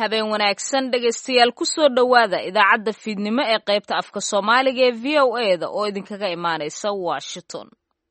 habeen wanaagsan dhegaystayaal kusoo dhowaada idaacadda fiidnimo ee qaybta afka soomaaliga ee v o e da oo idinkaga imaanaysa washington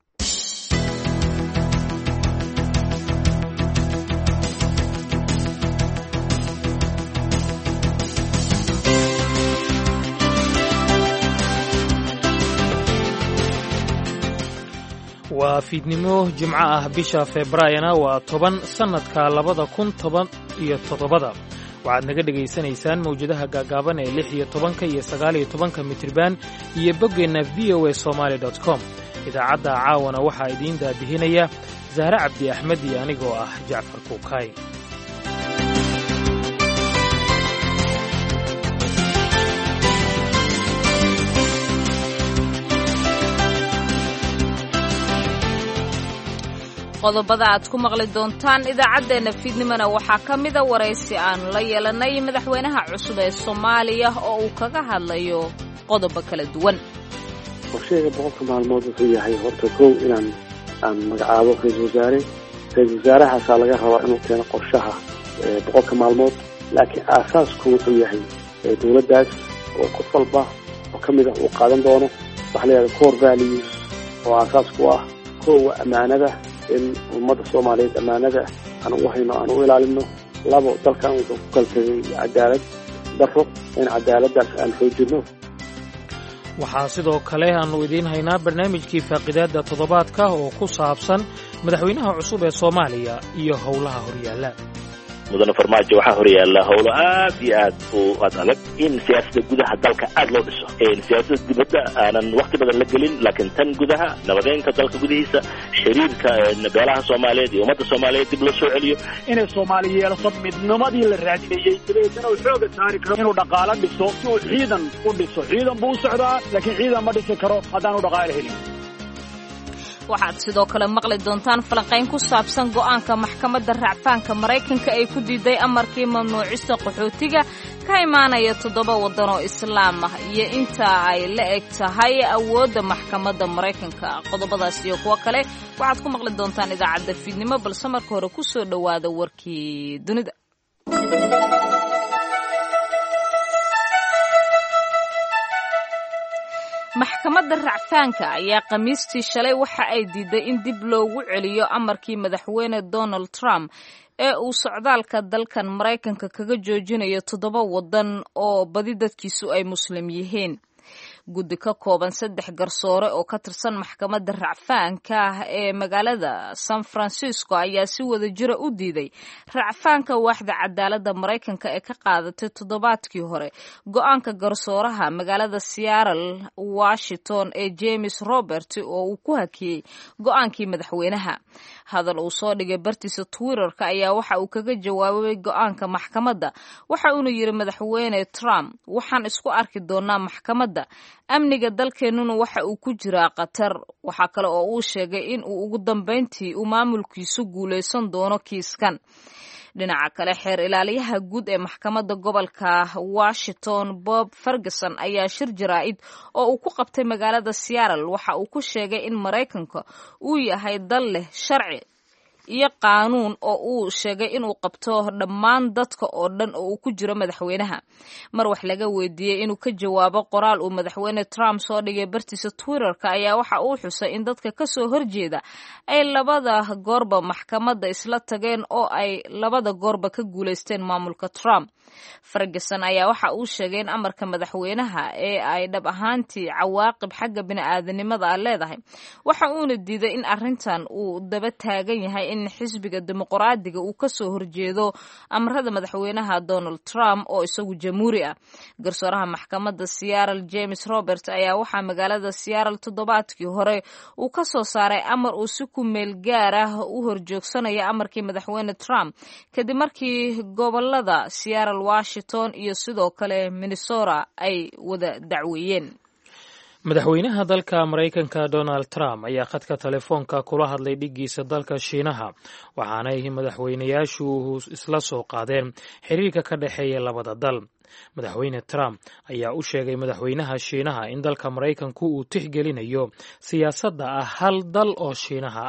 waa fiidnimo jimco ah bisha febraayona waa toban sannadka labada kun toban iyo toddobada waxaad naga dhegaysanaysaan mawjadaha gaagaaban ee lix iyo tobanka iyo sagaaliyo tobanka mitriban iyo boggeenna v o a somaali dot com idaacadda caawana waxaa idiin daadihinaya sahre cabdi axmed iyo anigoo ah jacfar kuukay qodobada aad ku maqli doontaan idaacaddeenna fiidnimona waxaa ka mida waraysi aanu la yeelannay madaxweynaha cusub ee soomaaliya oo uu kaga hadlayo qodobo kala duwan qorsheega boqolka maalmood wuxuu yahay horta kow inaan aan magacaabo ra-isul wasaare ra-isul wasaarahaasaa laga rabaa inuu keeno qorshaha boqolka maalmood laakiin aasaasku wuxuu yahay dowladdaas oo qof walba oo ka mid ah uu qaadan doono waxa la yidhahda core values oo aasaas ku ah kowa ammaanada in ummadda soomaaliyeed ammaanada aan ugu hayno aan u ilaalino labo dalkan wuxuu ku kala tegay cadaalad daro in cadaaladdaas aan xoojinno waxaa sidoo kale aannu idiin haynaa barnaamijkii faaqidaadda toddobaadka oo ku saabsan madaxweynaha cusub ee soomaaliya iyo howlaha horyaalla mudane farmaajo waxaa horyaalla howlo aad iyo aad u ad adag in siyaasadda gudaha dalka aad loo dhiso siyaasadda dibadda aanan wakti badan la gelin laakiin tan gudaha nabadeynka dalka gudihiisa xiriirka beelaha soomaaliyeed iyo ummadda soomaaliyeed dib loo soo celiyo inay soomaali yeelato midnimadii la raadinayey dabeetana uu xooga saari karo inuu dhaqaalo dhiso si uu ciidan u dhiso ciidan buu u socdaa laakiin ciidan ma dhisi karo haddaanu dhaqaalo helin waxaad sidoo kale maqli doontaan falanqayn ku saabsan go'aanka maxkamadda racfaanka maraykanka ay ku diiday amarkii mamnuucista qaxootiga ka imaanaya toddoba waddan oo islaam ah iyo inta ay la eg tahay awoodda maxkamadda maraykanka qodobadaas iyo kuwo kale waxaad ku maqli doontaan idaacadda fiidnimo balse marka hore ku soo dhowaada warkii dunida maxkamadda racfaanka ayaa khamiistii shalay waxa ay diiday in dib loogu celiyo amarkii madaxweyne donald trump ee uu socdaalka dalkan maraykanka kaga joojinayo toddoba waddan oo badi dadkiisu ay muslim yihiin guddi ka kooban saddex garsoore oo ka tirsan maxkamadda racfaanka ee magaalada san francisco ayaa si wada jira u diiday racfaanka waaxda cadaaladda maraykanka ee ka qaadatay toddobaadkii hore go-aanka garsooraha magaalada seattle washington ee james robert oo uu ku hakiyey go-aankii madaxweynaha hadal uu soo dhigay bartiisa twitterka ayaa waxa uu kaga jawaabay go-aanka maxkamadda waxa uuna yidhi madaxweyne trump waxaan isku arki doonaa maxkamadda amniga dalkeennuna waxa uu ku jiraa khatar waxaa kale oo uu sheegay in uu ugu dambayntii uu maamulkiisu guulaysan doono kiiskan dhinaca kale xeer ilaaliyaha guud ee maxkamadda gobolka washington bob ferguson ayaa shir jaraa'id oo uu ku qabtay magaalada seattle waxa uu ku sheegay in maraykanka uu yahay dal leh sharci iyo qaanuun oo uu sheegay inuu qabto dhammaan dadka oo dhan oo uu ku jiro madaxweynaha mar wax laga weydiiyey inuu ka jawaabo qoraal uu madaxweyne trump soo dhigay bartiisa twitterka ayaa waxa uu xusay in dadka kasoo horjeeda ay labada goorba maxkamadda isla tageen oo ay labada goorba ka guulaysteen maamulka trump ferguson ayaa waxa uu sheegay in amarka madaxweynaha ee ay dhab ahaantii cawaaqib xagga bini'aadanimada a leedahay waxa uuna diiday in arrintan uu daba taagan yahay in xisbiga dimuqraadiga uu kasoo horjeedo amarada madaxweynaha donald trump oo isagu jamhuuri ah garsooraha maxkamadda seattle james robert ayaa waxaa magaalada seattle toddobaadkii hore uu ka soo saaray amar uu si ku meel gaar ah u horjoogsanaya amarkii madaxweyne trump kadib markii gobolada seattle washington iyo sidoo kale minnesota ay wada dacweeyeen madaxweynaha dalka maraykanka donald trump ayaa khadka telefoonka kula hadlay dhiggiisa dalka shiinaha waxaanay madaxweynayaashu isla soo qaadeen xiriirka ka dhexeeya labada dal madaxweyne trump ayaa u sheegay madaxweynaha shiinaha in dalka maraykanku uu tixgelinayo siyaasadda ah hal dal oo shiinaha ah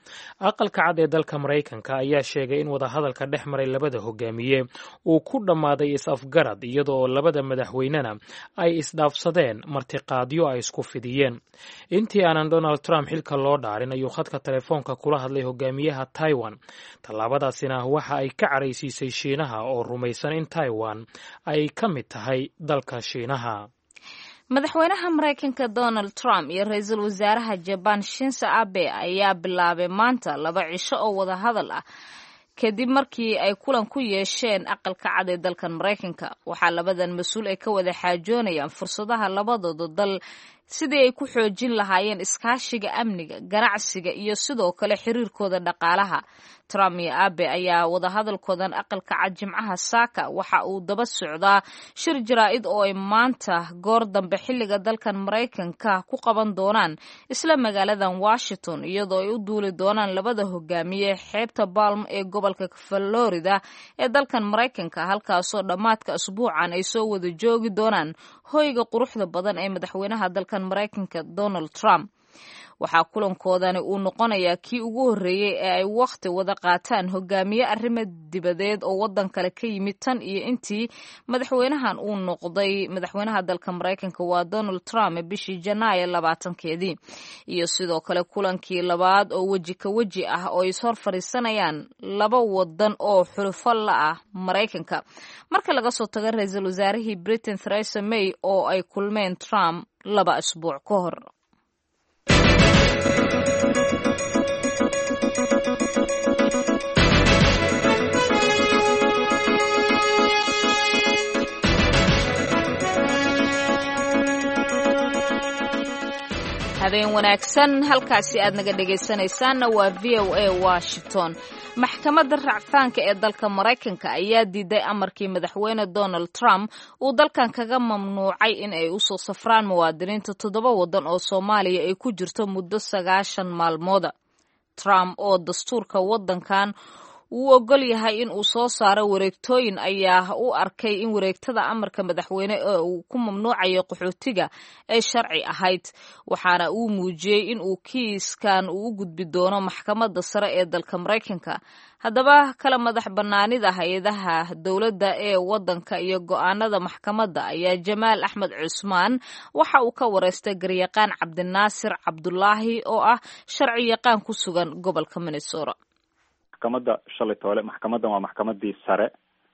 aqalka cad ee dalka maraykanka ayaa sheegay in wadahadalka dhex maray labada hogaamiye uu ku dhammaaday is-afgarad iyadoo labada madaxweynena ay isdhaafsadeen martiqaadyo ay isku fidiyeen intii aanan donald trump xilka loo dhaarin ayuu khadka telefoonka kula hadlay hogaamiyaha taiwan tallaabadaasina waxa ay ka caraysiisay shiinaha oo rumaysan in taiwan ay ka mid tahay dalka shiinaha madaxweynaha maraykanka donald trump iyo ra-iisul wasaaraha jabaan shinse abe ayaa bilaabay maanta laba cisho oo wada hadal ah kadib markii ay kulan ku yeesheen aqalka cad ee dalkan maraykanka waxaa labadan mas-uul ay ka wada xaajoonayaan fursadaha labadooda dal sidii ay ku xoojin lahaayeen iskaashiga amniga ganacsiga iyo sidoo kale xiriirkooda dhaqaalaha trump iyo abe ayaa wadahadalkoodan aqalka cad jimcaha saaka waxa uu daba socdaa shir jaraa-id oo ay maanta goor dambe xilliga dalkan maraykanka ku qaban doonaan isla magaaladan washington iyadoo ay u duuli doonaan labada hogaamiye xeebta balm ee gobolka florida ee dalkan maraykanka halkaasoo dhammaadka asbuucan ay soo wada joogi doonaan hoyga quruxda badan ee madaxweynaha dalkan maraykanka donald trump waxaa kulankoodani uu noqonayaa kii ugu horreeyey ee ay wakhti wada qaataan hogaamiye arrimo dibadeed oo waddan kale ka yimid tan iyo intii madaxweynahan uu noqday madaxweynaha dalka maraykanka waa donald trump bishii janaayo labaatankeedii iyo sidoo kale kulankii labaad oo weji ka weji ah oo is hor fadhiisanayaan laba wadan oo xulufo la ah maraykanka marka laga soo tago ra-iisul wasaarihii britain theresa may oo ay kulmeen trump laba asbuuc ka hor habeen wanaagsan halkaasi aad naga dhegaysanaysaanna waa v o a washington maxkamadda racfaanka ee dalka maraykanka ayaa diiday amarkii madaxweyne donald trump uu dalkan kaga mamnuucay in ay usoo safraan muwaadiniinta toddoba waddan oo soomaaliya ay ku jirto muddo sagaashan maalmooda trump oo dastuurka waddankan wuu ogol yahay in uu soo saaro wareegtooyin ayaa u arkay in wareegtada amarka madaxweyne ee uu ku mamnuucayo qaxootiga ay sharci ahayd waxaana uu muujiyey in uu kiiskan uu u gudbi doono maxkamadda sare ee dalka maraykanka haddaba kala madax bannaanida hay-adaha dowladda ee waddanka iyo go-aanada maxkamadda ayaa jamaal axmed cusmaan waxa uu ka wareystay garyaqaan cabdinaasir cabdulaahi oo ah sharci yaqaan ku sugan gobolka minnesota maxkamadda shalay toole maxkamaddan waa maxkamadii sare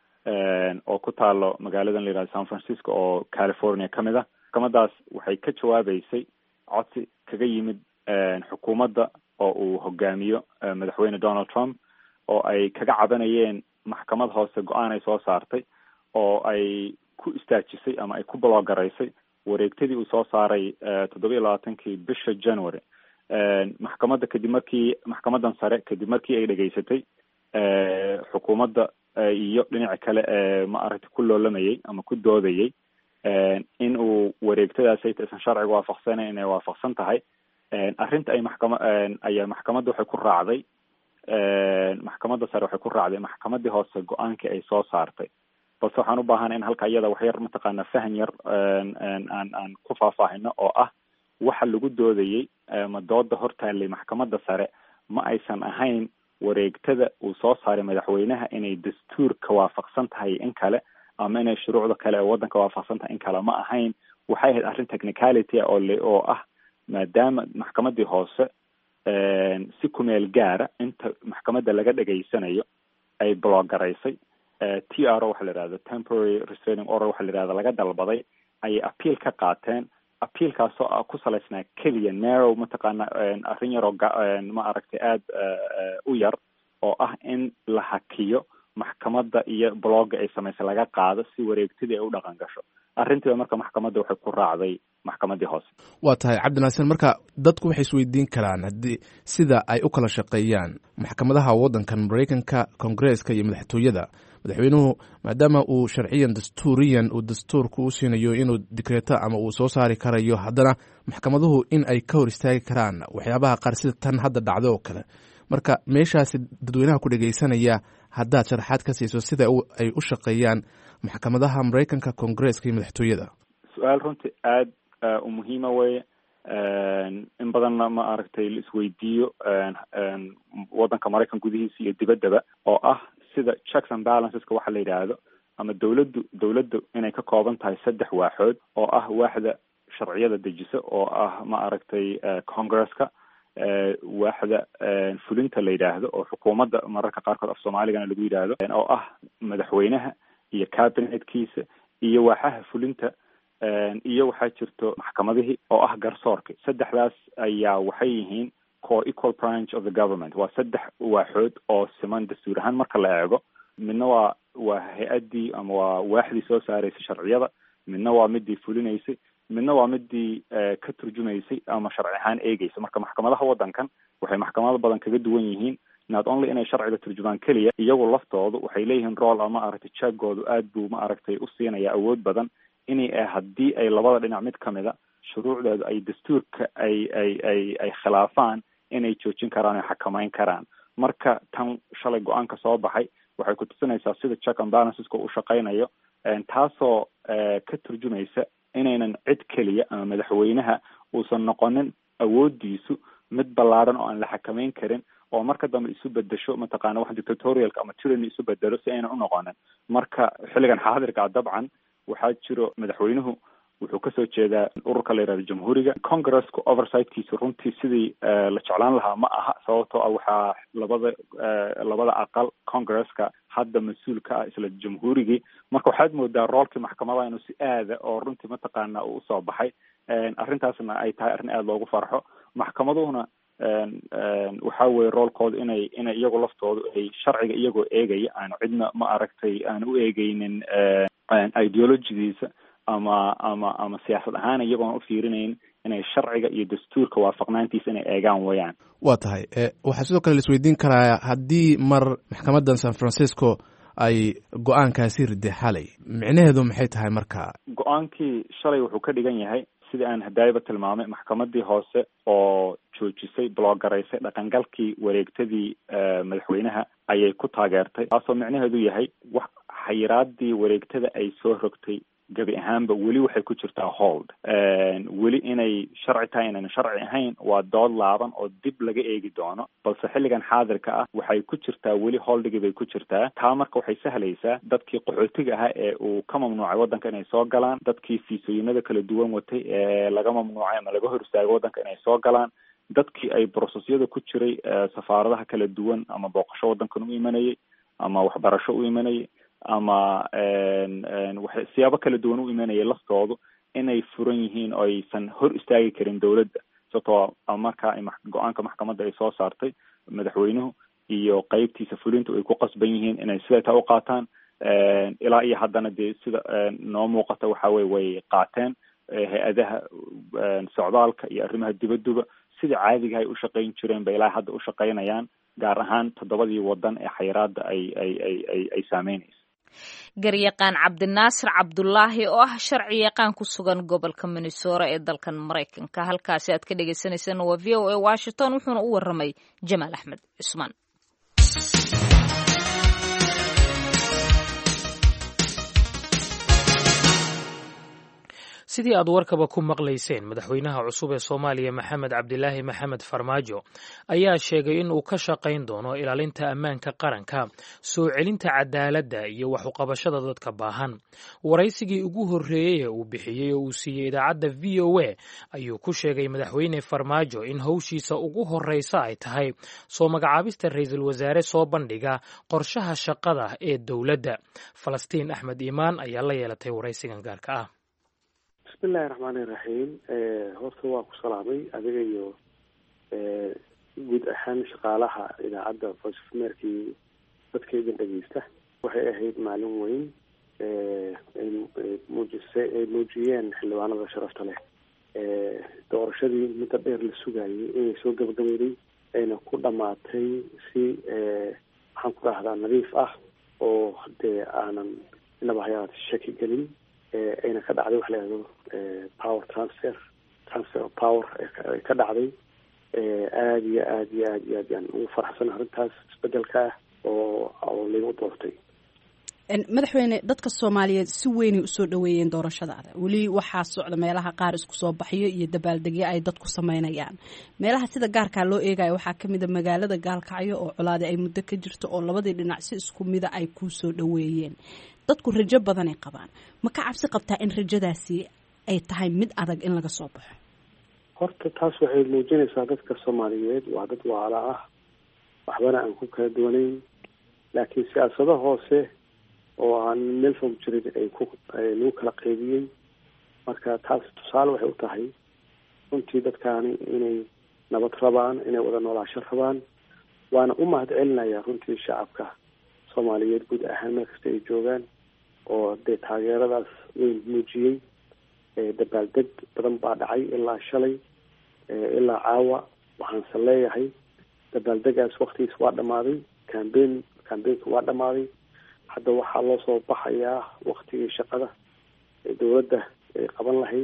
oo ku taalo magaaladan la yihahdo san francisco oo california ka mid ah maxkamadaas waxay ka jawaabeysay codsi kaga yimid xukuumadda oo uu hogaamiyo madaxweyne donald trump oo ay kaga cabanayeen maxkamad hoose go-aan ay soo saartay oo ay ku istaajisay ama ay ku bloogaraysay wareegtadii uu soo saaray toddoba iyo labaatankii bisha january maxkamadda kadib markii maxkamadan sare kadib markii ay dhegaysatay xukuumadda iyo dhinaca kale ee ma aragtay ku loolamayay ama ku doodayay in uu wareegtadaas ay taysan sharciga waafaqsanayn inay waafaqsan tahay arrinta ay maxkama ayaa maxkamadda waxay ku raacday maxkamadda sare waxay ku raacday maxkamadii hoose go-aankii ay soo saartay balse waxaan u baahana in halka iyada wax yar mataqaana fahan yar aan aan ku faahfaahino oo ah waxa lagu doodayey ma dooda hortaallay maxkamadda sare ma aysan ahayn wareegtada uu soo saaray madaxweynaha inay dastuurka waafaqsan tahay in kale ama inay shuruucda kale ee waddanka waafaqsan tahay in kale ma ahayn waxay ahayd arrin technicality oo le oo ah maadaama maxkamadii hoose si kumeel gaara inta maxkamadda laga dhegaysanayo ay bloogaraysay t r o waxa la yihahdo temporary restraining order waxa la yihahdo laga dalbaday ayay appeal ka qaateen appealkaasoo ah ku salaysnaa keliya narrow mataqaana arrin yaroo ma aragtay aada u yar oo ah in la hakiyo maxkamadda iyo blogga ay samaysay laga qaado si wareegtadii ay u dhaqan gasho arrintiiba marka maxkamadda waxay ku raacday maxkamadii hoose waa tahay cabdinaasir marka dadku waxay isweydiin karaan haddii sida ay u kala shaqeeyaan maxkamadaha waddankan maraykanka kongareeska iyo madaxtooyada madaxweynuhu maadaama uu sharciyan dastuuriyan uu dastuurku u siinayo inuu dikreeto ama uu soo saari karayo haddana maxkamaduhu in ay ka hor istaagi karaan waxyaabaha qaar sida tan hadda dhacdo oo kale marka meeshaasi dadweynaha ku dhegeysanaya haddaad sharaxaad ka siiso sida ay u shaqeeyaan maxkamadaha maraykanka kongareeska iyo madaxtooyada su-aal runtii aada u muhiima weye in badanna ma aragtay la isweydiiyo waddanka maraykan gudihiisa iyo dibaddaba oo ah sida checks and balanceska waxa la yidhaahdo ama dawladdu dawladdu inay ka kooban tahay saddex waaxood oo ah waaxda sharciyada dejisa oo ah ma aragtay congresska waaxda fulinta la yidhaahdo oo xukuumadda mararka qaarkood af soomaaligana lagu yidhaahdo oo ah madaxweynaha iyo cabinetkiisa iyo waaxaha fulinta iyo waxaa jirto maxkamadihii oo ah garsoorka saddexdaas ayaa waxay yihiin co equal branch of the government waa saddex waaxood oo siman dastuur ahaan marka la eego midna waa waa hay-addii ama waa waaxdii soo saaraysay sharciyada midna waa midii fulinaysay midna waa midii ka turjumaysay ama sharci ahaan eegeysa marka maxkamadaha waddankan waxay maxkamado badan kaga duwan yihiin not only inay sharciga turjumaan keliya iyagu laftoodu waxay leeyihiin rool ama aragtay jaggoodu aad buu ma aragtay u siinaya awood badan inay haddii ay labada dhinac mid kamida shuruucdeedu ay dastuurka ay ay ay ay khilaafaan inay joojin karaan o xakameyn karaan marka tan shalay go-aanka soo baxay waxay kutusinaysaa sida check and balanceska u shaqeynayo taasoo ka turjumaysa inaynan cid keliya ama madaxweynaha uusan noqonin awoodiisu mid ballaadhan oo aan la xakameyn karin oo marka dambe isu bedesho mataqaana wax dictatorialka ama tyranny isu bedelo si aynan unoqonin marka xilligan xaadirka dabcan waxaa jiro madaxweynuhu wuxuu kasoo jeedaa ururka la yihahdo jamhuuriga congresska oversightkiisa runtii sidii la jeclaan lahaa ma aha sababtoo ah waxaa labada labada aqal congresska hadda mas-uul ka ah isla jamhuurigii marka waxaad moodaa roolkii maxkamadaha inuu si aada oo runtii mataqaana uu usoo baxay arrintaasna ay tahay arrin aada loogu farxo maxkamaduhuna waxa weye roolkooda inay inay iyagu laftoodu ay sharciga iyagoo eegaya aanu cidna ma aragtay aan u eegeynin ideologidiisa ama ama ama siyaasad ahaan iyagoon u fiirinayn inay sharciga iyo dastuurka waafaqnaantiisa inay eegaan wayaan waa tahay waxaa sidoo kale laisweydiin karaa haddii mar maxkamadan san francisco ay go-aankaasi riday xalay micnaheedu maxay tahay marka go-aankii shalay wuxuu ka dhigan yahay sidii aan hadaayaba tilmaamay maxkamadii hoose oo joojisay bloogaraysay dhaqangalkii wareegtadii madaxweynaha ayay ku taageertay taasoo micnaheedu yahay wax xayiraadii wareegtada ay soo rogtay gebi ahaanba weli waxay ku jirtaa hold weli inay sharci tahay inayna sharci ahayn waa dood laaban oo dib laga eegi doono balse xilligan xaadirka ah waxay ku jirtaa weli holdigii bay ku jirtaa taa marka waxay sahlaysaa dadkii qaxootiga ahaa ee uu ka mamnuucay waddanka inay soo galaan dadkii fiisooyinada kala duwan watay ee laga mamnuucay ama laga hor istaagay waddanka inay soo galaan dadkii ay brosesyada ku jiray safaaradaha kala duwan ama booqasho waddankan u imanayay ama waxbarasho u imanayay ama waxay siyaabo kala duwan u imanayay laftoodu inay furan yihiin oo aysan hor istaagi karin dowladda sababtoo markaa go-aanka maxkamadda ay soo saartay madaxweynuhu iyo qeybtiisa fulintu ay ku qasban yihiin inay sideetaa u qaataan ilaa iyo haddana dee sida noo muuqata waxa weye way qaateen hay-adaha socdaalka iyo arrimaha dibadduba sida caadiga ay u shaqayn jireen bay ilaa hadda u shaqaynayaan gaar ahaan toddobadii waddan ee xayiraadda ay ay ay ay ay saameynaysa garyaqaan cabdinaasir cabdulaahi oo ah sharci yaqaan ku sugan gobolka minnesora ee dalkan maraykanka halkaasi aad ka dhegeysaneysaan waa v o a washington wuxuuna u waramay jamaal axmed cusmaan sidii aad warkaba ku maqlayseen madaxweynaha cusub ee soomaaliya maxamed cabdilaahi maxamed farmaajo ayaa sheegay in uu ka shaqayn doono ilaalinta ammaanka qaranka soo celinta cadaaladda iyo wax uqabashada dadka baahan waraysigii ugu horreeyey ee uu bixiyey oo uu siiyey idaacadda v o a ayuu ku sheegay madaxweyne farmaajo in howshiisa ugu horreysa ay tahay soo magacaabista ra-iisul wasaare soo bandhiga qorshaha shaqada ee dowladda falastiin axmed iimaan ayaa la yeelatay waraysigan gaarka ah bismillahi raxmaani raxiim horta waa ku salaamay adiga iyo guud ahaan shaqaalaha idaacadda voice of america iyo dadka idin dhegeysta waxay ahayd maalin weyn muujise ay muujiyeen xildhibaanada sharafta leh doorashadii muddo dheer la sugayay inay soo gabagabeyday ayna ku dhamaatay si maxaan ku dhahdaa nadiif ah oo dee aanan inaba hayaat shaki gelin ayna ka dhacday waxa la yihahdo power transfer transfer of power ay ka dhacday aada iyo aada iyo aad iyo aad yaan ugu faraxsan arrintaas isbedelka ah oo oo laygu doortay madaxweyne dadka soomaaliyeed si weynay usoo dhaweeyeen doorashadaada weli waxaa socda meelaha qaar isku soo baxyo iyo dabaaldegyo ay dadku sameynayaan meelaha sida gaarkaa loo eegaya waxaa kamid a magaalada gaalkacyo oo colaadi ay muddo ka jirto oo labadii dhinac si isku mida ay kuu soo dhaweeyeen dadku rajo badanay qabaan ma ka cabsi qabtaa in rajadaasi ay tahay mid adag in laga soo baxo horta taas waxay muujinaysaa dadka soomaaliyeed waa dad waala ah waxbana aan ku kala duwanayn laakiin siyaasado hoose oo aan meel fog jirin ay ku lagu kala qeybiyey marka taas tusaale waxay u tahay runtii dadkaani inay nabad rabaan inay wada noolaasho rabaan waana u mahad celinaya runtii shacabka soomaaliyeed guud ahaan meel kasta ay joogaan oo dee taageeradaas weyn muujiyey dabaaldeg badan baa dhacay ilaa shalay ilaa caawa waxaanse leeyahay dabaaldegaas waktigiis waa dhamaaday cambein cambeynka waa dhamaaday hadda waxaa loo soo baxayaa waktigii shaqada ee dowladda ay qaban lahayd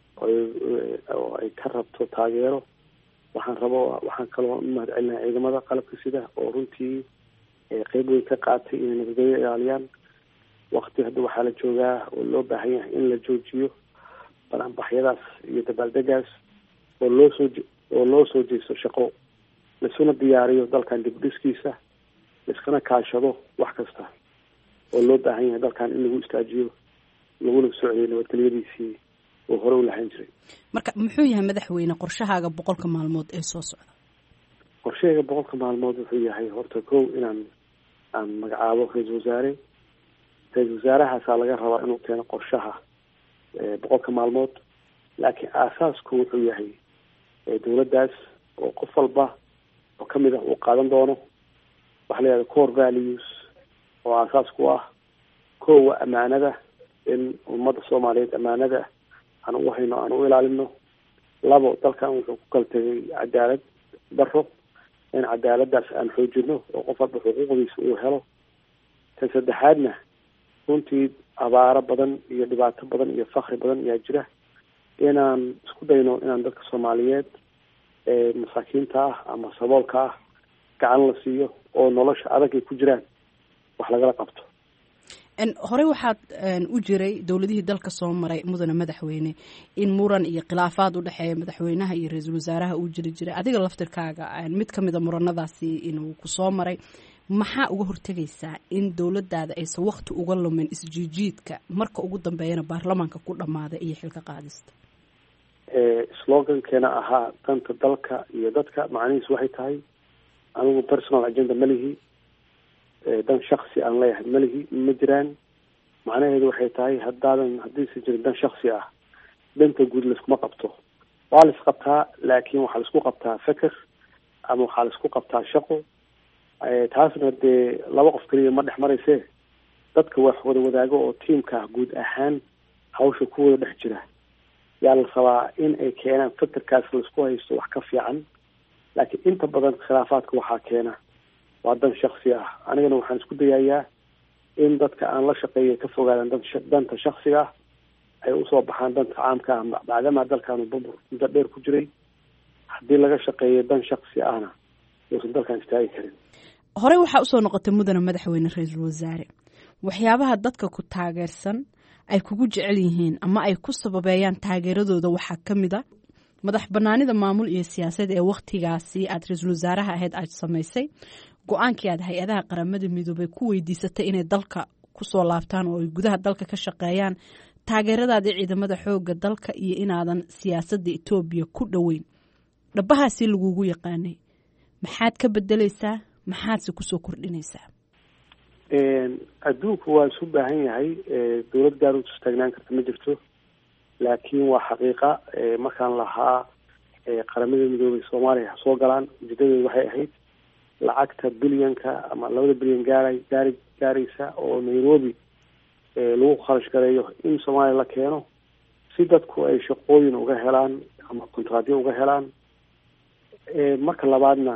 oo ay ka rabto taageero waxaan rabo waxaan kaloo u mahad celinaha ciidamada qalabka sida oo runtii qeyb weyn ka qaatay inay nabadgelyo ilaaliyaan wakti hadda waxaa la joogaa oo loo baahan yahay in la joojiyo banaanbaxyadaas iyo dabaaldegaas oo loo soo oo loo soo jeesto shaqo laisuna diyaariyo dalkan dibdhiskiisa laiskana kaashado wax kasta oo loo baahan yahay dalkan in lagu istaajiyo laguna socdiyo nabadgelyadiisii oo hore u lahaan jiray marka muxuu yahay madaxweyne qorshahaaga boqolka maalmood ee soo socda qorshahayga boqolka maalmood wuxuu yahay horta kow inaan aan magacaabo ra-iisal wasaare ra-iisal wasaarahaasaa laga rabaa inuu keeno qorshaha boqolka maalmood laakiin aasaasku wuxuu yahay dowladdaas oo qof walba oo kamid ah uu qaadan doono waxa la yihahda core values oo aasaas ku ah kowa amaanada in ummadda soomaaliyeed amaanada aan ugu hayno aan u ilaalino labo dalkan wuxuu ku kala tegay cadaalad daro in cadaaladaas aan xoojino oo qof walba xuquuqdiisa uu helo tan saddexaadna runtii abaaro badan iyo dhibaato badan iyo fakri badan ayaa jira inaan isku dayno inaan dadka soomaaliyeed ee masaakiinta ah ama saboolka ah gacan la siiyo oo nolosha adag ay ku jiraan wax lagala qabto horey waxaad u jiray dowladihii dalka soo maray mudane madaxweyne in muran iyo khilaafaad u dhexeeya madaxweynaha iyo ra-iisul wasaaraha uu jiri jiray adiga laftirkaaga mid kamid a muranadaasi inuu kusoo maray maxaa uga hortegaysaa in dowladaada aysan wakti uga lumin isjiijiidka marka ugu dambeeyana baarlamaanka ku dhammaada iyo xilka qaadista slogankeena ahaa danta dalka iyo dadka macnihiisu waxay tahay anigu personal agenda malihi dan shaksi aan leeyahay malihi ma jiraan macnaheedu waxay tahay haddaadan haddiisan jirin dan shaksi ah danta guud laiskuma qabto waa la isqabtaa laakiin waxaa laisku qabtaa feker ama waxaa laisku qabtaa shaqo taasna dee laba qof keliya ma dhex marayse dadka wax wada wadaago oo tiamka guud ahaan hawsha ku wada dhex jira yaa la rabaa in ay keenaan fekerkaas laisku haysto wax ka fiican laakiin inta badan khilaafaadka waxaa keena waa dan shaksi ah anigana waxaan isku dayayaa in dadka aan la shaqeeya ka fogaadaan danta shaksiga ah ay usoo baxaan danta caamka ah maadaama dalkaanu bubur muddo dheer ku jiray haddii laga shaqeeyo dan shaksi ahna uusan dalkan istaagi karin horey waxaa usoo noqotay mudane madaxweyne ra-iisul wasaare waxyaabaha dadka ku taageersan ay kugu jecel yihiin ama ay ku sababeeyaan taageeradooda waxaa ka mid a madax banaanida maamul iyo siyaasaed ee wakhtigaasi aad ra-iisul wasaaraha ahayd aad samaysay go-aankii aad hay-adaha qaramada midoobay ku weydiisatay inay dalka kusoo laabtaan oo ay gudaha dalka ka shaqeeyaan taageeradaadii ciidamada xooga dalka iyo inaadan siyaasadda etoobiya ku dhoweyn dhabahaasi lagugu yaqaanay maxaad ka bedeleysaa maxaadse kusoo kordhinaysaa adduunku waa isu baahan yahay dowlad gaar u istaagnaan karta ma jirto laakiin waa xaqiiqa markaan lahaa qaramada midoobay soomaaliya soo galaan ujeedadeedu waxay ahayd lacagta bilyanka ama labada bilyan gaara gaari gaaraysa oo nairobi lagu kharash gareeyo in soomaaliya la keeno si dadku ay shaqooyin uga helaan ama kontraadyo uga helaan marka labaadna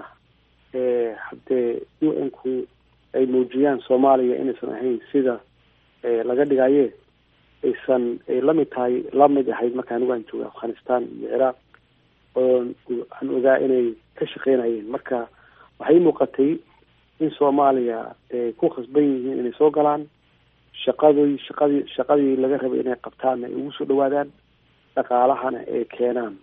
haddee u n ku ay muujiyaan soomaaliya inaysan ahayn sida laga dhigaye aysan ay lamid tahay lamid ahayd marka anigu aan jooga afghanistan iyo ciraaq oo aan ogaa inay ka shaqeynayeen marka waxay muuqatay in soomaaliya ay ku khasban yihiin inay soo galaan shaqadii shaqadii shaqadii laga rabay inay qabtaanna ay ugu soo dhawaadaan dhaqaalahana ay keenaan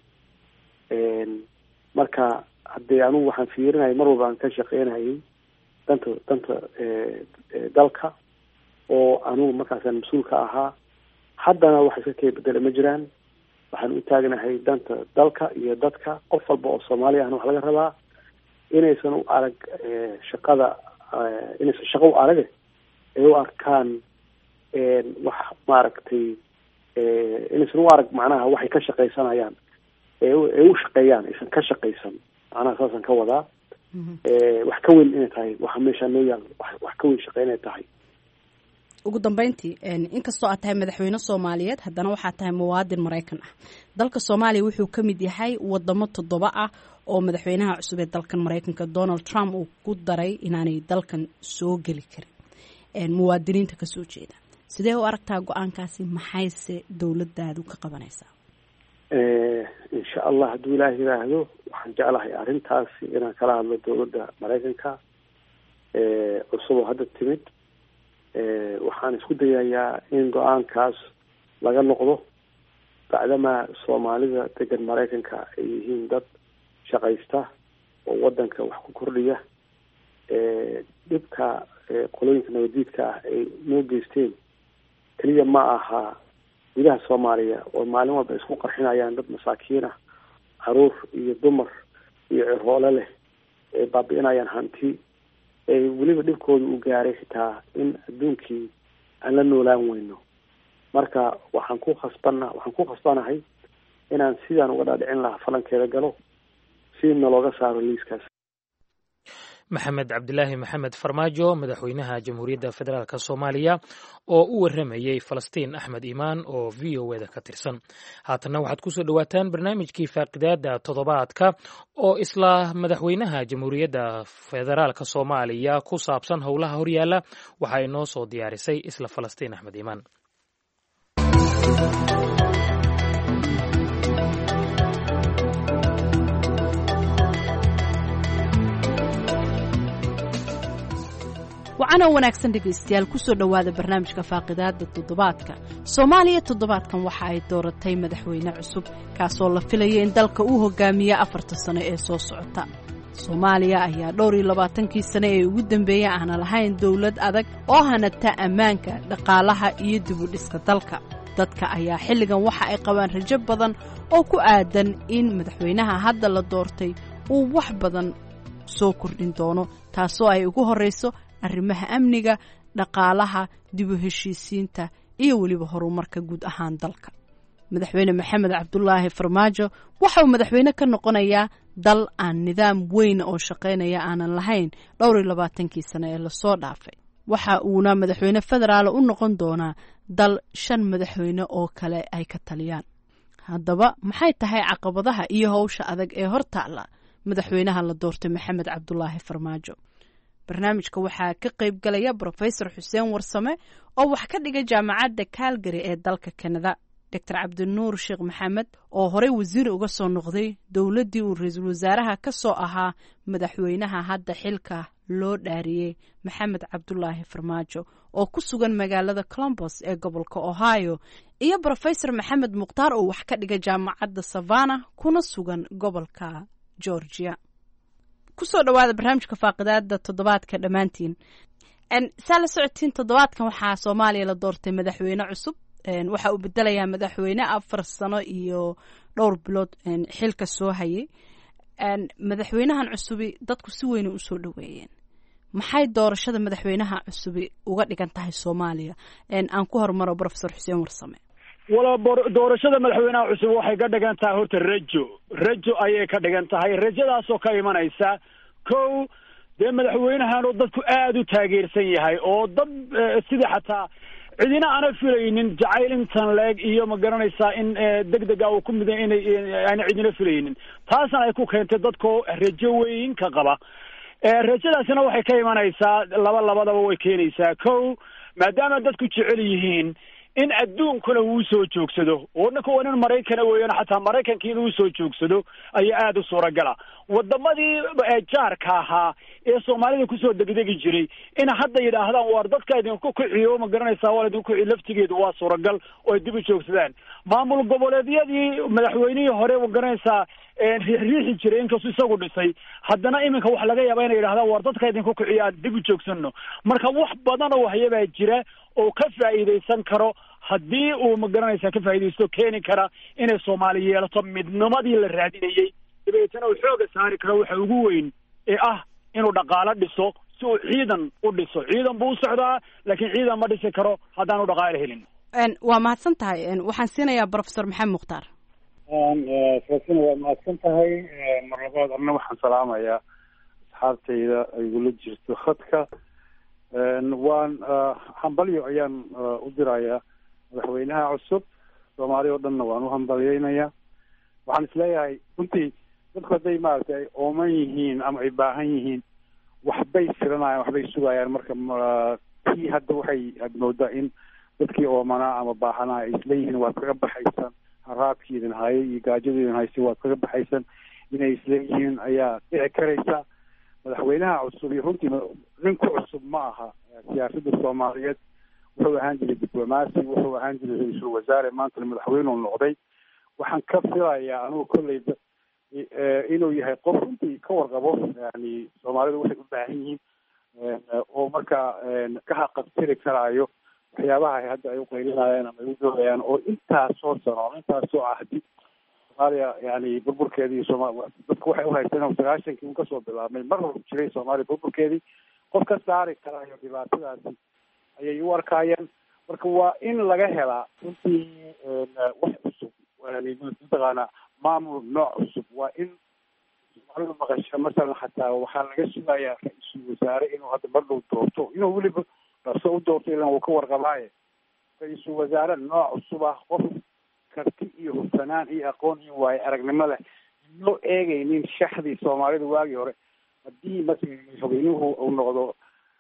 marka haddee anugu waxaan fiirinayay mar walba aan ka shaqeynayay danta danta dalka oo anugu markaasaan mas-uulka ahaa haddana wax iska kee bedela ma jiraan waxaan u taagnahay danta dalka iyo dadka qof walba oo soomaaliya ahna wax laga rabaa inaysan u arag shaqada inaysan shaqo u arage ay u arkaan wax maaragtay inaysan u arag macnaha waxay ka shaqaysanayaan ee u shaqeeyaan aysan ka shaqaysan macnaha saasaan ka wadaa wax ka weyn inay tahay waxa meeshaa noo yaal wax ka weyn shaqe inay tahay ugu dambeyntii inkastoo aad tahay madaxweyne soomaaliyeed haddana waxaad tahay muwaadin maraykan ah dalka soomaaliya wuxuu ka mid yahay wadamo toddoba ah oo madaxweynaha cusub ee dalkan maraykanka donald trump uu ku daray inaanay dalkan soo geli karin muwaadiniinta kasoo jeeda sidee u aragtaa go-aankaasi maxayse dowladaadu ka qabanaysaa insha allah hadduu ilaah yiraahdo waxaan jeclahay arrintaasi inaan kala hadlo dowladda maraykanka cusub oo hadda timid waxaan isku dayayaa in go-aankaas laga noqdo bacdamaa soomaalida degan maraykanka ay yihiin dad shaqaysta oo wadanka wax ku kordhiya dhibka qolooyinka nabadiidka ah ay noo geysteen keliya ma aha gudaha soomaaliya oo maalin walba isku qarxinayaan dad masaakiin ah caruur iyo dumar iyo ciroole leh ay baabi'inayaan hanti ay weliba dhibkooda u gaaray xitaa in adduunkii aan la noolaan weyno marka waxaan ku khasbana waxaan ku khasbanahay inaan sidaan uga dhaadhicin lahaa falankeeda galo si nalooga saaro liiskaas maxamed cabdilaahi maxamed farmaajo madaxweynaha jamhuuriyadda federaalk soomaaliya oo u waramayey falastiin axmed iimaan oo v o eda ka tirsan haatanna waxaad kusoo dhowaataan barnaamijkii faaqidaada toddobaadka oo isla madaxweynaha jamhuuriyadda federaalk soomaaliya ku saabsan howlaha horyaala waxaa inoo soo diyaarisay isla falastiin axmed iimaan wacanoo wanaagsan dhegaystayaal kusoo dhowaada barnaamijka faaqidaada toddobaadka soomaaliya toddobaadkan waxa ay dooratay madaxweyne cusub kaasoo la filaya in dalka uu hogaamiya afarta sano ee soo socota soomaaliya ayaa dhowr iyo labaatankii sane ee ugu dambeeya aana lahayn dowlad adag oo hanata ammaanka dhaqaalaha iyo dibudhiska dalka dadka ayaa xilligan waxa ay qabaan rajo badan oo ku aadan in madaxweynaha hadda la doortay uu wax badan soo kordhin doono taasoo ay ugu horrayso arrimaha amniga dhaqaalaha dib u heshiisiinta iyo weliba horumarka guud ahaan dalka madaxweyne maxamed cabdulaahi farmaajo waxa uu madaxweyne ka noqonayaa dal aan nidaam weyn oo shaqaynaya aanan lahayn dhowr iyo labaatankii sane ee lasoo dhaafay waxa uuna madaxweyne federaala u noqon doonaa dal shan madaxweyne oo kale ay ka taliyaan haddaba maxay tahay caqabadaha iyo howsha adag ee hortaala madaxweynaha la doortay maxamed cabdulaahi farmaajo barnaamijka waxaa ka qayb galaya brofesor xuseen warsame oo wax ka dhiga jaamacadda calgary ee dalka kanada doctor cabdinuur sheekh maxamed oo horey wasiir uga soo noqday dowladdii uu ra-iisul wasaaraha ka soo ahaa madaxweynaha hadda xilka loo dhaariyey maxamed cabdulaahi farmaajo oo ku sugan magaalada colombos ee gobolka ohio iyo brofesor maxamed mukhtaar oo wax ka dhiga jaamacadda savana kuna sugan gobolka georgia kusoo dhawaada barnaamijka faaqidaada toddobaadka dhammaantiin saa la socotiin toddobaadkan waxaa soomaaliya la doortay madaxweyne cusub waxa uu bedelayaa madaxweyne afar sano iyo dhowr bilood xilka soo hayay madaxweynahan cusubi dadku si weyna usoo dhaweeyeen maxay doorashada madaxweynaha cusubi uga dhigan tahay soomaaliya aan ku hormaro profesor xuseen warsame wala doorashada madaxweynaha cusub waxay ka dhigan tahay horta rajo rajo ayay ka dhigan tahay rajadaasoo ka imanaysa kow dee madaxweynahan oo dadku aada u taageersan yahay oo dad sidii xataa cidina aana filaynin jacayl intan leeg iyo ma garanaysaa in deg dega uu ku midan inay aana cidina filaynin taasna ay ku keentay dadkoo rajo weyn ka qaba rajadaasina waxay ka imanaysaa laba labadaba way keenaysaa kow maadaama dadku jecel yihiin in adduunkuna uu soo joogsado oo ninka waa nin maraykana weeyaan xataa maraykankii inuu soo joogsado ayaa aada u suuragala wadamadii jaarka ahaa ee soomaalida kusoo degdegi jiray in hadda yidhaahdaan waar dadka idinku kiciyo ma garanaysaa waa idinku kiciyo laftigeedu waa suuragal oo ay dib u joogsadaan maamul goboleedyadii madaxweynihii hore ma garanaysaa riixriixi jiray inkastuu isagu dhisay haddana iminka wax laga yaaba inay yidhahdaan waar dadka idinku kiciyo aan dib u joogsano marka wax badan oo waxyabaa jira oo ka faa'iidaysan karo haddii uu ma garanaysaa ka faa'iidaysto keeni kara inay soomaali yeelato midnimadii la raadinayey dabeetana uu xooga saari karo waxa ugu weyn ee ah inuu dhaqaalo dhiso si uu ciidan u dhiso ciidan buu u socdaa laakiin ciidan ma dhisi karo haddaanu dhaqaalo helin waa mahadsan tahay waxaan siinayaa professor maxamed mukhtaar falasina waa mahadsan tahay mar labaad anna waxaan salaamayaa asxaabtayda ay igula jirto khadka waan hambalyo ayaan u dirayaa madaxweynaha cusub soomaali oo dhanna waan u hambalyeynayaa waxaan isleeyahay runtii dadku hadday maaragtay ay ooman yihiin ama ay baahan yihiin waxbay filanayaan waxbay sugayaan marka tii hadda waxay aad moodaa in dadkii oomanaa ama baahanaa ay isleeyihiin waad kaga baxaysaan haraadkiidin haye iyo gaajadiidin hayse waad kaga baxaysaan inay isleeyihiin ayaa dhici karaysa madaxweynaha cusub iyo runtii nin ku cusub ma aha siyaasadda soomaaliyeed wuxuu ahaan jiray diblomaasi wuxuu ahaan jiray ra-iisul wasaare maantana madaxweyneu noqday waxaan ka filayaa anugu kolleyba inuu yahay qof runtii ka warqabo yani soomaalidu waxay u baahan yihiin oo markaa ka haqabtiri karaayo waxyaabaha hadda ay uqaylinayaan ama ay u doodayaan oo intaasoo sano ama intaasoo ahdi soomaaliya yani burburkeedii sooma dadku waxay uhaysteen sagaashankii un kasoo bilaabmay mar hor jiray soomaaliya burburkeedii qof ka saari karaayo dhibaatadaasi ayay u arkaayeen marka waa in laga helaa runtii wax cusub yani mataqaana maamul nooc cusub waa in soomaalidu maqasha masalan xataa waxaa laga sugayaa ra-iisul wasaare inuu hadda mar dhow doorto inuu weliba dhaqso u doorto ilan uu ka warqabaaye ra-iisul wasaare nooc cusub ah qof karti iyo hufsanaan iyo aqoon iyo waayo aragnimo leh loo eegaynin shaxdii soomaalida waagii hore haddii masalan madaxweynuhu uu noqdo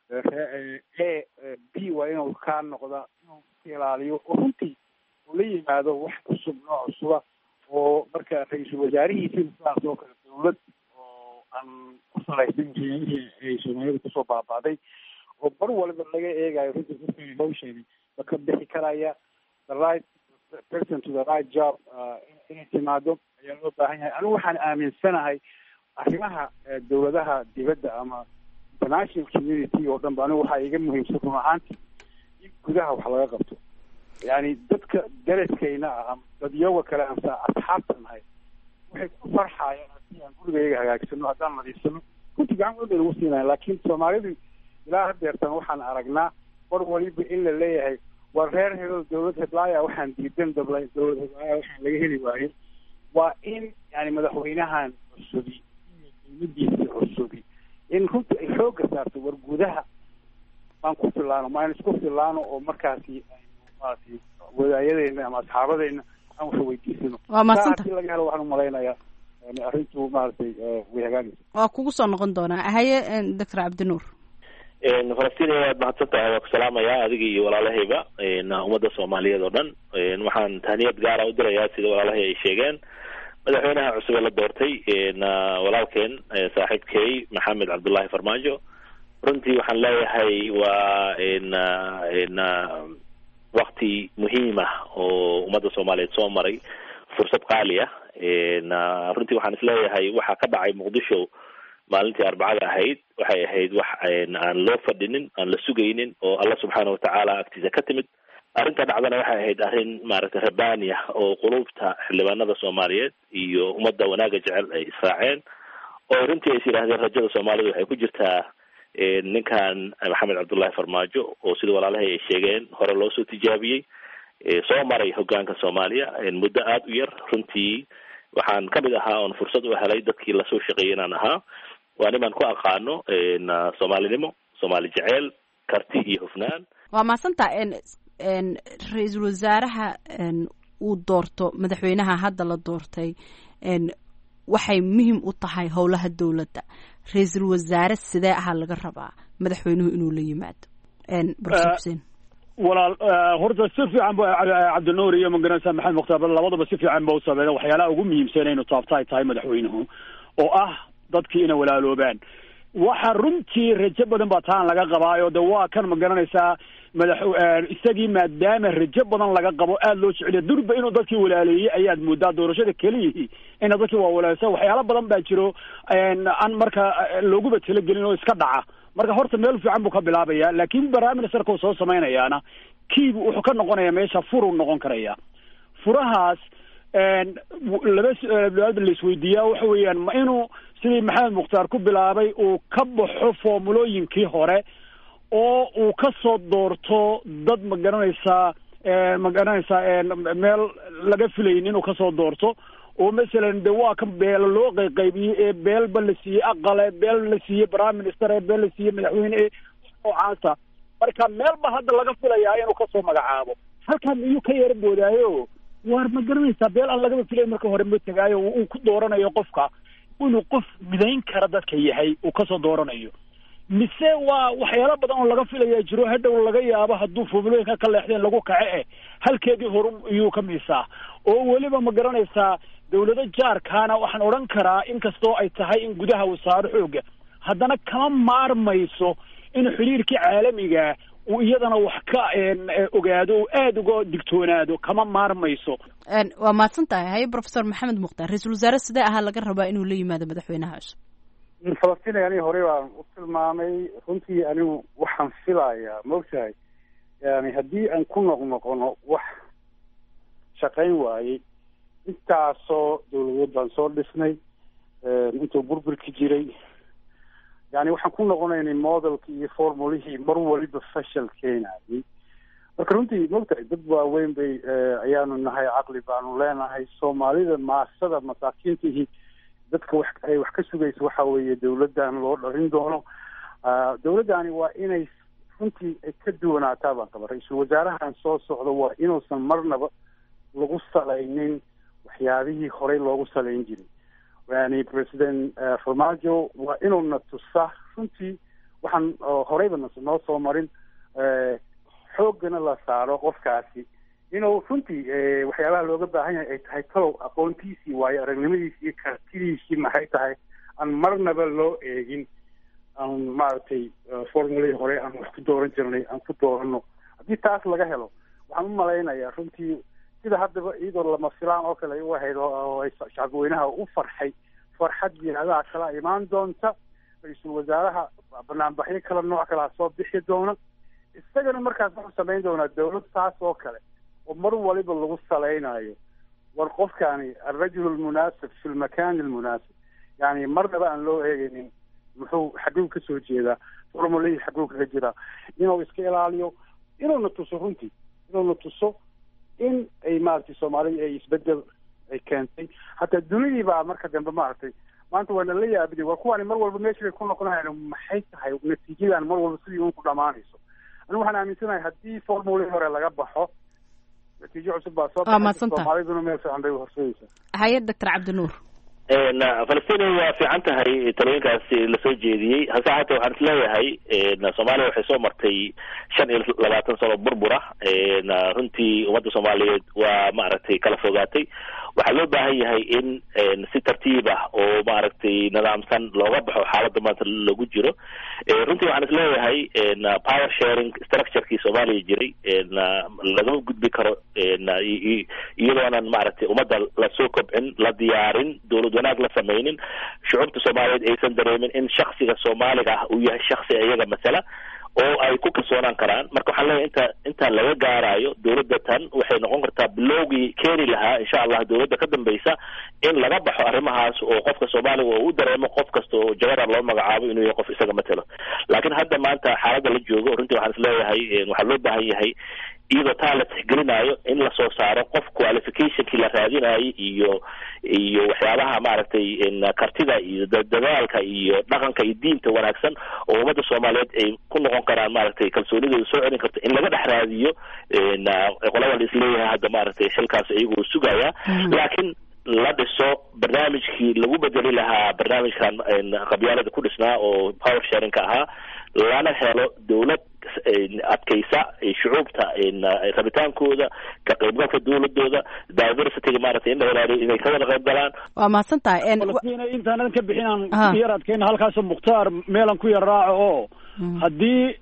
e b waa inuu kaa noqda inuu ka ilaaliyo oo runtii uu la yimaado wax cusub nooc cusuba oo marka ra-iisul wasaarihiisina sidaas oo kale dawlad oo aan ku salaysan jirin ay soomaalida kusoo baaba'day oo bar waliba laga eegayo runtii dadka hawsheedi ma ka bixi karaya the right person to the right job inay timaado ayaa loo baahan yahay anigu waxaan aaminsanahay arrimaha dawladaha dibadda ama international community oo dhan ba anigu waxaa iga muhiimsan run ahaanti in gudaha wax laga qabto yani dadka daraskayna ah dadyoga kale aan sa asxaabta nahay waxay ku farxayaan haddii aan gurigayga hagaagsano haddaan nadiifsano runtii gacan weyn bay nagu siinayan laakiin soomaalidu ilaa hadeertan waxaan aragnaa war waliba in la leeyahay war reer hebel dawlad heblaaya waxaan diidan dabla dawlad heblaaya waxaan laga heli waayo waa in yani madaxweynahan cusubi iyo dawladiisi cusubi in runtii ay xooga saarto war gudaha maan ku filaano maan isku filaano oo markaasi maaragtay wadaayadeyna ama asxaabadeyna aan wax weydiisano waa mahadsanta hadii laga helo waxaan umalaynayaa yani arrintu maaragtay way hagaagaysa waa kugu soo noqon doonaa haye doctor cabdinuur falastiin waad mahadsan tahay waa ku salaamayaa adiga iyo walaalahayba ummadda soomaaliyeed oo dhan waxaan tahniyad gaara u dirayaa sida walaalahay ay sheegeen madaxweynaha cusub ee la doortay walaalkeen saaxiibkey maxamed cabdullahi farmaajo runtii waxaan leeyahay waa wakti muhiim ah oo ummadda soomaaliyeed soo maray fursad qaali ah runtii waxaan isleeyahay waxaa ka dhacay muqdisho maalintii arbacada ahayd waxay ahayd wax aan loo fadhinin aan la sugaynin oo alla subxaana watacaala agtiisa ka timid arrinta dhacdana waxay ahayd arrin maaragtay rabbaani ah oo qulubta xildhibaanada soomaaliyeed iyo ummadda wanaaga jecel ay israaceen oo runtii ays yidhahdeen rajada soomaalida waxay ku jirtaa ninkan maxamed cabdullahi farmaajo oo sida walaalahay ay sheegeen hore loo soo tijaabiyey soo maray hogaanka soomaaliya muddo aada u yar runtii waxaan kamid ahaa oon fursad u helay dadkii lasoo shaqeeyay inaan ahaa waa nimaan ku aqaano soomaalinimo soomaali jeceel karti iyo hufnaan waa mahadsantaa ra-iisul wasaaraha uu doorto madaxweynaha hadda la doortay waxay muhiim u tahay howlaha dowladda ra-iisul wasaare sidee ahaa laga rabaa madaxweynuhu inuu la yimaado profesor xuseen walaal horta si fiican bu cabdinuur iyo magaranaysa maxamed mukhtaar labadaba si fiican ba u sameeyeen waxyaalaha ugu muhiimsan inuu taabta ay tahay madaxweynuhu oo ah dadkii inay walaaloobaan waxa runtii rajo badan baa taan laga qabaayo de waa kan ma garanaysaa madax isagii maadaama rajo badan laga qabo aada loo jeceliya durba inuu dadkii walaaleeyey ayaad moodaa doorashada keliyihii ina dadkii waa walaaleysa waxyaalo badan baa jiro aan marka looguba talagelin oo iska dhaca marka horta meel fiican buu ka bilaabaya laakiin prime ministerka uu soo samaynayaana kiibu wuxuu ka noqonaya meesha furuu noqon karaya furahaas laba su-aalood la isweydiiyaa waxa weeyaan ma inuu sidii maxamed mukhtaar ku bilaabay uu ka baxo formulooyinkii hore oo uu ka soo doorto dad ma garanaysaa ma garanaysaa meel laga filayin inuu kasoo doorto oo masalan de waa kan beelo loo qayqaybiyey ee beelba la siiyey aqale beel la siiyey prime minister ee beel la siiyey madaxweyne ee noocaasa marka meelba hadda laga filayaa inuu kasoo magacaabo halkan miyuu ka yara boodaayo waar ma garanaysaa beel aan lagaba filay marka hore ma tegaayo uu ku dooranayo qofka inuu qof midayn kara dadka yahay uu kasoo dooranayo mise waa waxyaalo badan oo laga filaya jiro hadhow laga yaabo hadduu formulooyinka ka leexdeen lagu kace eh halkeedii horu iyuu ka miisaa oo weliba ma garanaysaa dawlado jaarkaana waxaan odhan karaa inkastoo ay tahay in gudaha uu saaro xooga haddana kama maarmayso in xiriirkii caalamiga uu iyadana wax ka ogaado oo aada uga digtoonaado kama maarmayso waa mahadsan tahay haye professor maxamed mukhtaar ra-iisul wasaare sidee ahaa laga rabaa inuu la yimaado madaxweynaha cusub falastiin aniga horey baan u tilmaamay runtii anigu waxaan filayaa maogtahay yani haddii aan ku noqnoqono wax shaqayn waayey intaasoo dawladeed baan soo dhisnay intuu burburki jiray yani waxaan ku noqonaynay modelkii iyo formulihii mar waliba fashal keenayay marka runtii maogtahay dad waaweyn bay ayaanu nahay caqli baanu leenahay soomaalida maasada masaakiintihii dadka wax ay wax ka sugaysa waxa weeye dawladdan loo dharin doono dawladdani waa inay runtii ay ka duwanaataa baan qaba ra-iisul wasaarahan soo socda waa inuusan marnaba lagu salaynin waxyaabihii horey loogu salayn jiray yani president farmaajo waa inuuna tusa runtii waxaan horeyba noo soo marin xooggana la saaro qofkaasi inuu runtii waxyaabaha looga baahan yahay ay tahay talow aqoontiisii waayo aragnimadiisii iyo kartidiisii maxay tahay aan marnaba loo eegin aan maaragtay formuladii hore aan wax ku dooran jirnay aan ku doorano haddii taas laga helo waxaan u malaynayaa runtii sida haddaba iyadoo lama filaan oo kale ay u ahayd oo ay shacabweynaha u farxay farxad jihaadaha kala imaan doonta ra-iisul wasaaraha banaanbaxyo kala nooc kalea soo bixi doona isagana markaas wuxuu samayn doonaa dawlad taas oo kale oo mar waliba lagu salaynayo war qofkaani alrajul almunaasib fi lmakan almunaasib yani marnaba aan loo eegaynin muxuu xaguu ka soo jeedaa formulihii xaguu kaga jiraa inuu iska ilaaliyo inuuna tuso runtii inuuna tuso in ay maaragtay soomaalida ay isbedel ay keentay hataa dunidii baa marka dambe maaragtay maanta waa nala yaabiday war kuwaani mar walba meesha bay ku noqonayan maxay tahay natiijadan mar walba sidii un ku dhamaanayso anigu waxaan aaminsanahay haddii formulii hore laga baxo natiijo cusub baa soo baxay soomaaliduna meel fiican bay horseedaysaa haye doctor cabdinuur falastiin waa fiican tahay talooyinkaasi lasoo jeediyey hase haatee waxaan is leeyahay soomaaliya waxay soo martay shan iyo labaatan sano burbura runtii ummadda soomaaliyeed waa maaragtay kala fogaatay waxaa loo baahan yahay in si tartiib ah oo maaragtay nidaamsan looga baxo xaaladda maanta lagu jiro runtii waxaan is leeyahay power sharing structurekii soomaaliya jiray lagama gudbi karo iyadoonan maaragtay ummadda lasoo kobcin la diyaarin dowlad wanaag la samaynin shucuubta soomaaliyeed aysan dareemin in shaksiga soomaaliga ah uu yahay shaksi iyaga masala oo ay ku kalsoonaan karaan marka waxaan leeyahay inta intaan laga gaarayo dowladda tan waxay noqon kartaa bilowgii keeni lahaa insha allah dowladda ka dambeysa in laga baxo arrimahaas oo qofka soomaaliga oo u dareemo qof kasta oo jagaran loo magacaabo inuu yahay qof isaga matelo laakiin hadda maanta xaaladda la joogo runtii waxaan is leeyahay waxaa loo baahan yahay iyadoo taa la tixgelinayo in lasoo saaro qof qualificationkii la raadinayo iyo iyo waxyaabaha maaragtay kartida iyo dadaalka iyo dhaqanka iyo diinta wanaagsan oo ummadda soomaaliyeed ay ku noqon karaan maaragtay kalsoonidooda soo celin karto in laga dhex raadiyo qolada la isleeyahay hadda maaragtay xilkaas iyagoo sugaya laakiin la dhiso barnaamijkii lagu bedeli lahaa barnaamijkan qabyaalada ku dhisnaa oo power sharingka ahaa lana helo dowlad adkaysa shucuubta rabitaankooda ka qaybgalka dowladooda diversityga maaragtay in la ilaaliyo inay ka wada qayb galaan waa mahadsan tahay falastiin intaanan ka bixinaan yar adkayna halkaasoo mukhtaar meelan ku yar raaco oo haddii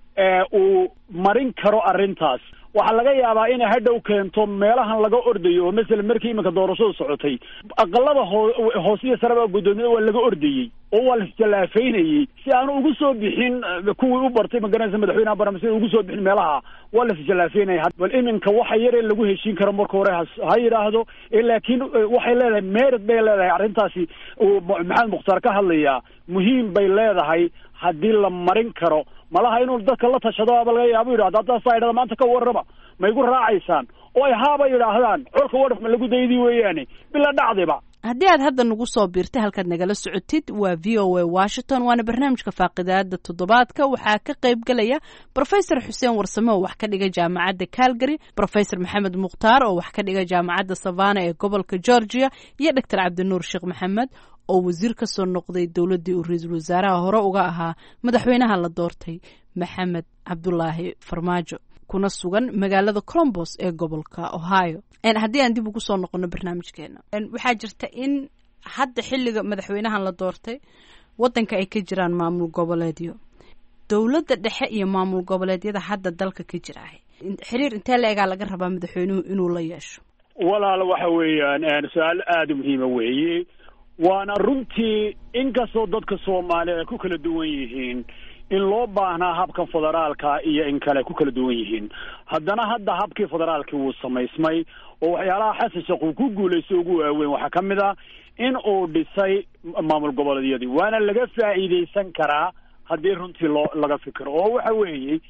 uu marin karo arrintaas waxaa laga yaabaa inay hadhow keento meelahan laga ordayo oo masalan markii iminka doorashadu socotay aqalada hoo hoosiyo sareba guddoomiyada waa laga ordayey oo waa laisjallaafaynayey si aanu ugu soo bixin kuwii u bartay magaranaysa madaxweynaha barama sida ugu soo bixin meelaha waa laisjallaafaynaya bal iminka waxa yare lagu heshiin karo marka hore ha yidhaahdo laakiin waxay leedahay merit bay leedahay arrintaasi uu maxamed mukhtaar ka hadlayaa muhiim bay leedahay haddii la marin karo malaha inuu dadka la tashado aba laga yaabo yidhahdo haddaa saa yidhahda maanta ka warrama ma igu raacaysaan oo ay haaba yidhaahdaan colka wadhaf ma lagu daydii weeyaane bila dhacdiba haddii aad hadda nagu soo biirtay halkaad nagala socotid waa v o a washington waana barnaamijka faaqidaada toddobaadka waxaa ka qayb gelaya brofesor xuseen warsame oo wax ka dhiga jaamacadda calgary brofesor maxamed mukhtaar oo wax ka dhiga jaamacadda savana ee gobolka georgia iyo doctor cabdinuur sheekh maxamed oo wasiir ka soo noqday dowladdii uu ra-iisul wasaaraha hore uga ahaa madaxweynaha la doortay maxamed cabdulaahi farmaajo kuna sugan magaalada colombos ee gobolka ohio haddii aan dib ugu soo noqono barnaamijkeena waxaa jirta in hadda xilliga madaxweynahan la doortay waddanka ay ka jiraan maamul goboleedyo dowladda dhexe iyo maamul goboleedyada hadda dalka ka jira xiriir intee la egaa laga rabaa madaxweynuhu inuu la yeesho walaal waxa weeyaan su-aal aada muhiima weeye waana runtii inkastoo dadka soomaaliya ay ku kala duwan yihiin in loo baahnaa habkan federaalka iyo in kale ku kala duwan yihiin haddana hadda habkii federaalkii wuu samaysmay oo waxyaalaha xasan sheekh uu ku guulaysto ugu waaweyn waxaa ka mid ah in uu dhisay maamul goboleedyadii waana laga faa'iidaysan karaa haddii runtii loo laga fikiro oo waxa weeye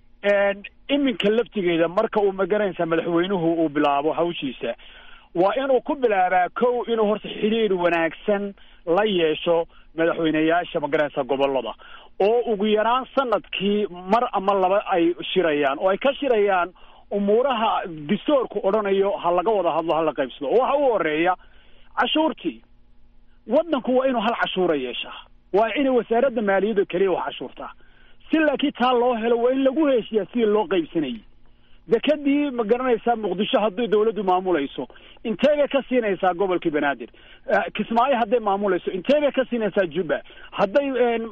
iminka laftigeeda marka uu magaranaysa madaxweynuhu uu bilaabo hawshiisa waa inuu ku bilaabaa kow inuu horta xidhiir wanaagsan la yeesho madaxweyneyaasha magaranaysa gobolada oo ugu yaraan sanadkii mar ama laba ay shirayaan oo ay ka shirayaan umuuraha distoorku odhanayo ha laga wada hadlo ha la qaybsado oo waxa u horeeya cashuurtii waddanku waa inuu hal cashuura yeeshaa waa inay wasaaradda maaliyadda keliya wax cashuurtaa si laakiin taa loo helo waa in lagu heshiyaa sidii loo qaybsanayay dekadii ma garanaysaa muqdisho hadday dawladdu maamulayso intee bay ka siinaysaa gobolkii banaadir kismaayo hadday maamulayso intee bay ka siinaysaa juba hadday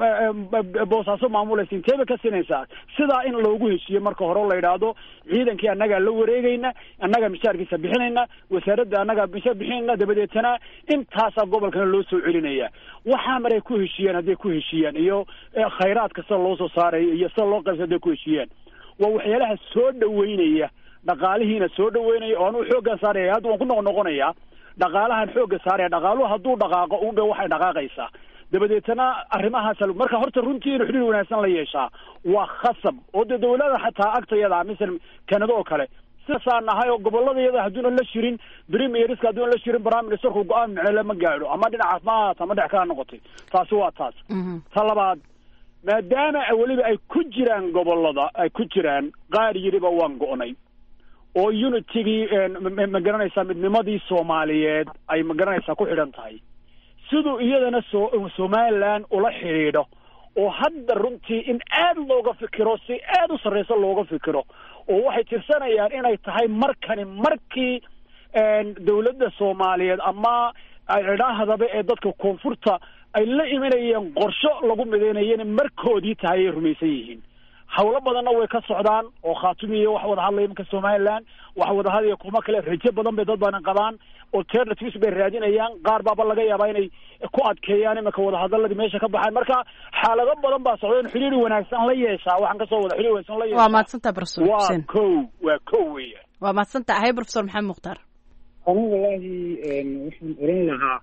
boosaaso maamulayso intee bay ka siinaysaa sidaa in loogu heshiiyo marka hore la yidhaahdo ciidankii annagaa la wareegayna annagaa mishaarkiisa bixinayna wasaaradda annagaa mishaar bixinayna dabadeetana intaasaa gobolkana loo soo celinaya waxaa maray ku heshiiyaan hadday ku heshiiyaan iyo khayraadka sida loo soo saarayo iyo sida loo qaybsa hadday ku heshiiyaan waa waxyaalaha soo dhaweynaya dhaqaalihiina soo dhaweynaya oo anuu xooggan saaraya hadda waan ku noq noqonayaa dhaqaalahan xoogga saaraya dhaqaaluhu hadduu dhaqaaqo unba waxay dhaqaaqaysaa dabadeetana arrimahaas marka horta runtii inuu xidhiir wanaagsan la yeeshaa waa khasab oo dee dawlada xataa agtayada misal kanada oo kale sidaasaa nahay oo goboladayada hadduuna la shirin premierska hadduuna la shirin prime ministerku go-aan micnole ma gaadho ama dhinacaas ma ahaata ama dhex kaa noqotay taasi waa taas ta labaad maadaama weliba ay ku jiraan gobolada ay ku jiraan qaar yidhiba waan go'nay oo unitigii ma garanaysaa midnimadii soomaaliyeed ay ma garanaysaa ku xidhan tahay siduu iyadana so somaliland ula xidhiidho oo hadda runtii in aad looga fikiro si aad u sarreysa looga fikiro oo waxay tirsanayaan inay tahay markani markii dawladda soomaaliyeed ama idhaahdaba ee dadka koonfurta ay la imanayeen qorsho lagu midaynayana markoodii tahay ay rumaysan yihiin hawlo badanna way ka socdaan oo khaatumiya wax wada hadlaya imanka somaliland wax wada hadlaya kuma kale rajo badan bay dad badan qabaan alternatives bay raadinayaan qaar baaba laga yaabaa inay ku adkeeyaan imanka wadahadaladii meesha ka baxaan marka xaalado badan baa socda in xidhiir wanaagsan la yeeshaa waxaan kasoo wada xidhiir wanaagsan la yeeshaa waa mahadsantaha professor waa xuseen kow waa kow weeyaan waa mahadsantaha hay professor maxamed mukhtaar anu wallaahi waxaan oran lahaa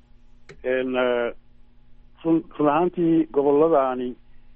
run run ahaantii goboladaani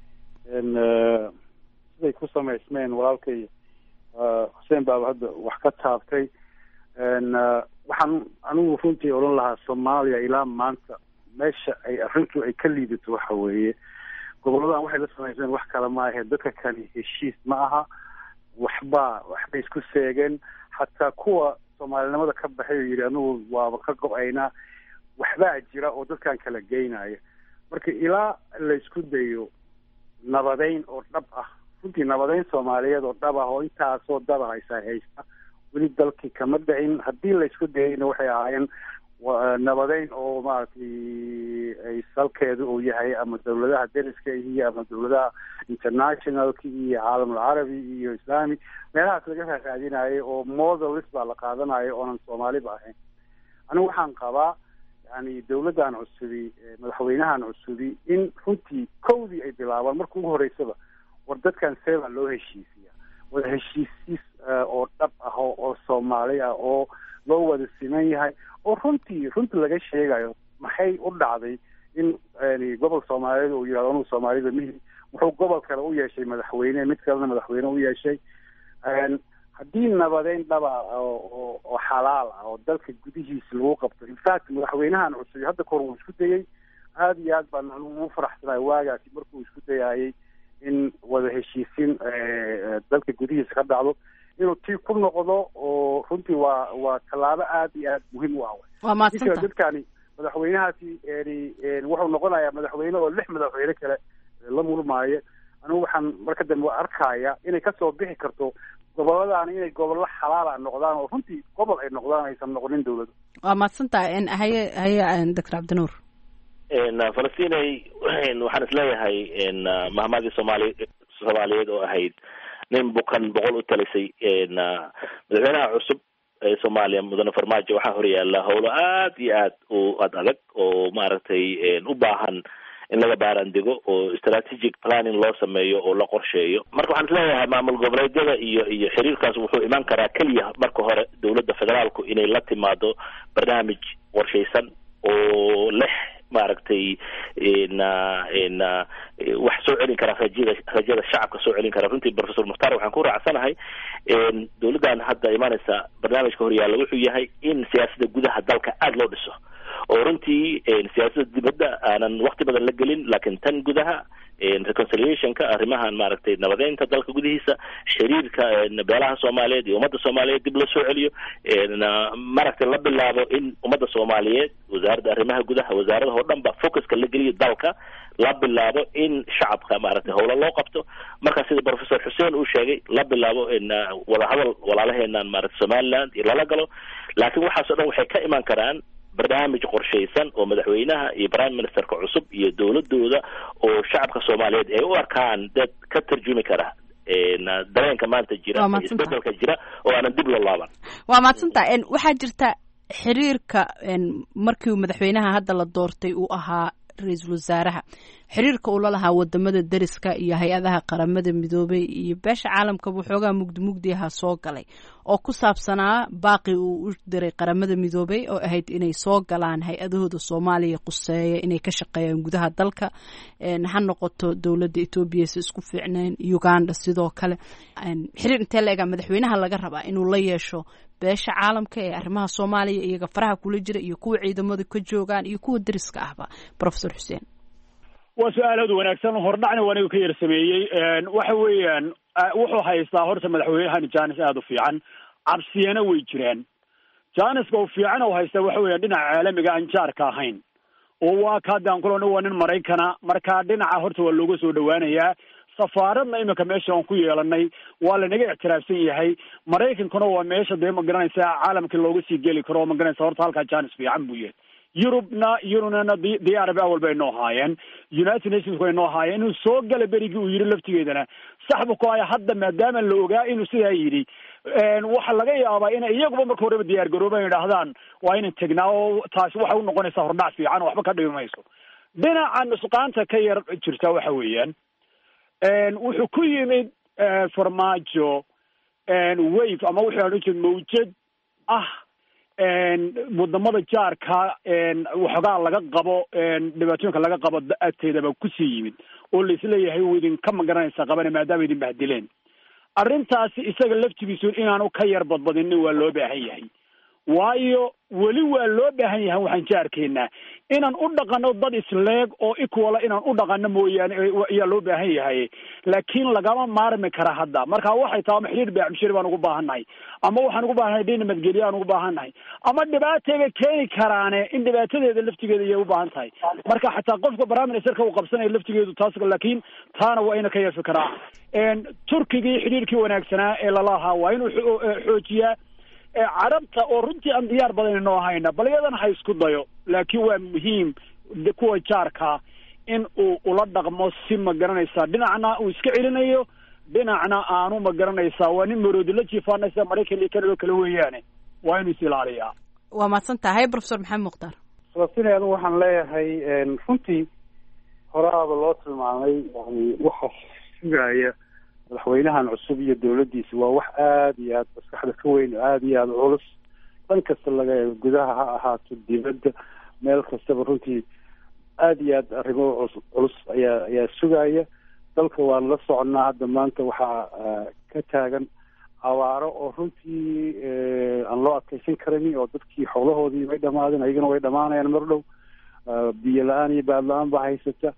siday ku samaysmeen walaalkay xuseen baaba hadda wax ka taabtay waxaan anigu runtii odhan lahaa soomaaliya ilaa maanta meesha ay arrintu ay ka liidato waxa weeye goboladan waxay la samaysmeen wax kale ma ahe dadka kani heshiis ma aha waxba waxbay isku seegeen hataa kuwa soomaalinimada ka baxay oo yidhi anigu waaba ka go-aynaa waxbaa jira oo dadkan kala geynaya marka ilaa laysku dayo nabadeyn oo dhab ah runtii nabadeyn soomaaliyeed oo dhab ah oo intaasoo daba haysa haysta weli dalkii kama dhicin haddii laysku dayayna waxay ahaayeen nabadeyn oo maaragtay ay salkeedu uu yahay ama dawladaha deriska iyo ama dawladaha internationalka iyo caalamul carabi iyo islami meelahaas laga raaraadinayo oo modelis baa la qaadanayo oonan soomaaliba ahayn anigu waxaan qabaa yani dawladdan cusubi madaxweynahan cusubi in runtii kowdii ay bilaabaan marka ugu horeysaba war dadkan see baa loo heshiisiya wada heshiisiis oo dhab ah oo soomaali ah oo loo wada siman yahay oo runtii runtii laga sheegayo maxay u dhacday in gobol soomaaliyeed uu yihahdo anugu soomaalida mihi wuxuu gobol kale u yeeshay madaxweyne mid kalena madaxweyne u yeeshay haddii nabadeyn dhaba oo oo xalaal ah oo dalka gudihiisa lagu qabto infact madaxweynahan cusub hadda kahor wuu isku dayey aada iyo aad baan ugu faraxsanahay waagaasi markuu isku dayayay in wada heshiisiin dalka gudihiisa ka dhacdo inuu tii ku noqdo oo runtii waa waa tallaabo aada iyo aada muhiim u ah waa madsanta dadkani madaxweynahaasi wuxuu noqonayaa madaxweyne oo lix madaxweyne kale la mulmaayo anigu waxaan marka dambe arkaya inay kasoo bixi karto gobolladaan inay gobollo xalaala noqdaan oo runtii gobol ay noqdaan aysan noqonin dawladda waa mahadsantahay haye haye doctor cabdinuur falastinay waxaan isleeyahay mahmadii soomaali soomaaliyeed oo ahayd nin bukan boqol u talisay madaxweynaha cusub ee soomaaliya mudane farmaajo waxaa horyaala howlo aad iyo aad u ad adag oo maaragtay u baahan in laga baaraandego oo strategic planning loo sameeyo oo la qorsheeyo marka waxaan isleeyahay maamul goboleedyada iyo iyo xiriirkaas wuxuu imaan karaa keliya marka hore dowladda federaalku inay la timaado barnaamij qorshaysan oo leh maaragtay na na wax soo celin kara rajada rajada shacabka soo celin kara runtii professor mukhtaar waxaan ku raacsanahay dowladdan hadda imaaneysa barnaamijka horyaalla wuxuu yahay in siyaasadda gudaha dalka aada loo dhiso oo runtii siyaasadda dibadda aanan wakti badan la gelin laakiin tan gudaha reconciliationka arrimahan maaragtay nabadeynta dalka gudihiisa xiriirka beelaha soomaaliyeed iyo ummadda soomaaliyeed dib loo soo celiyo maaragtay la bilaabo in ummadda soomaaliyeed wasaaradda arrimaha gudaha wasaaradaha oo dhan ba focuska la geliyo dalka la bilaabo in shacabka maaragtay howlo loo qabto marka sida professor xuseen uu sheegay la bilaabo wadahadal walaalaheenan maaragtay somaliland iyo lala galo laakiin waxaas o dhan waxay ka imaan karaan barnaamij qorshaysan oo madaxweynaha iyo prime ministerka cusub iyo dowladooda oo shacabka soomaaliyeed ay u arkaan dad ka tarjumi kara dareenka maanta jira isbedelka jira oo aanan dib loo laaban waa mahadsanta waxaa jirta xiriirka markii madaxweynaha hadda la doortay uu ahaa ra-iisul wasaaraha xiriirka uu la lahaa wadamada deriska iyo hay-adaha qaramada midoobay iyo beesha caalamkaba waxoogaa mugdi mugdiaha soo galay oo ku saabsanaa baaqi uu u diray qaramada midoobay oo ahayd inay soo galaan hay-adahooda soomaaliya quseeya inay ka shaqeeyaan gudaha dalka ha noqoto dowladda etoobiya si isku fiicneen uganda sidoo kale xiriir intee la egaa madaxweynaha laga rabaa inuu la yeesho beesha caalamka ee arrimaha soomaaliya iyaga faraha kula jira iyo kuwa ciidamadu ka joogaan iyo kuwa deriska ahba professor xuseen waa su-aal aad wanaagsan hordhacna waa aniga ka yar sameeyey waxa weeyaan wuxuu haystaa horta madaxweynahan janis aada u fiican cabsiyana way jiraan janiska u fiican u haystaa waxa weeyaan dhinaca caalamiga aan jaarka ahayn oo waa ka hadda aan kulana waa nin maraykana marka dhinaca horta waa looga soo dhawaanayaa safaaradna iminka meesha aan ku yeelanay waa lanaga ictiraafsan yahay maraykankuna waa meesha dee ma garanaysa caalamka looga sii geli karo ma garanaysa horta halkaa janis fiican buu yahay yurubna yurubna diyaaraba awal bay noo haayeen united nations way noo haayeen inuu soo gala berigii uu yidhi laftigeedana saxbu ku haya hadda maadaama la ogaa inuu sidaa yidhi waxa laga yaabaa inay iyaguba marka horeba diyaar garooban yidhaahdaan waa inan tegnaa oo taasi waxay unoqonaysaa hordhac fiican oo waxba ka dhibi mayso dhinaca nusqaanta ka yar jirta waxa weeyaan wuxuu ku yimid farmaajo wave ama wuxuu odhan jira mawjad ah wadamada jaarka waxoogaa laga qabo dhibaatooyinka laga qabo agteedaba kusii yimid oo laisleeyahay u idinka magaranaysa qabana maadaama idin bahdileen arrintaasi isaga laftigiisu inaanu ka yar badbadinin waa loo baahan yahay waayo weli waa loo baahan yahay waxaan jaarkeynaa inaan u dhaqano dad isleeg oo equala inaan u dhaqano mooyaane ayaa loo baahan yahay laakiin lagama maarmi kara hadda marka waxay tahay ama xidhiir beecmshiri baan ugu baahannahay ama waxaan ugu baahannahay dhin nabadgelyo aan ugu baahannahay ama dhibaatayba keeni karaane in dhibaatadeeda laftigeeda ayay u baahan tahay marka xataa qofka prime ministerka uu qabsanaya laftigeedu taas laakiin taana waa ina ka yeefi karaa turkigii xidhiirkii wanaagsanaa ee lalahaa waa inuu xoojiyaa carabta oo runtii aan diyaar badan inoo hayna bal iyadana ha isku dayo laakiin waa muhiim kuwa jaarkaa in uu ula dhaqmo si ma garanaysaa dhinacna uu iska celinayo dhinacna aanu ma garanaysaa waa nin maroodi la jiifaanaysa maraykan iyo kanada kale weeyaane waa inuu is ilaaliyaa waa mahadsan tahay professor maxamed mukhtaar sababtini anigu waxaan leeyahay runtii horaaba loo tilmaamay yani waxa sugaya madaxweynahan cusub iyo dawladdiisa waa wax aada iyo aada maskaxda ka weyn aada iyo aada culus dhan kasta laga eego gudaha ha ahaato dibadda meel kastaba runtii aada iyo aad arrimo culus culus ayaa ayaa sugaya dalka waan la soconnaa hadda maanta waxaa ka taagan abaaro oo runtii aan loo adkeysan karin oo dadkii xoolahoodii way dhamaadeen ayagana way dhamaanayaan mar dhow biyo la-aan iyo baad la-aan baa haysata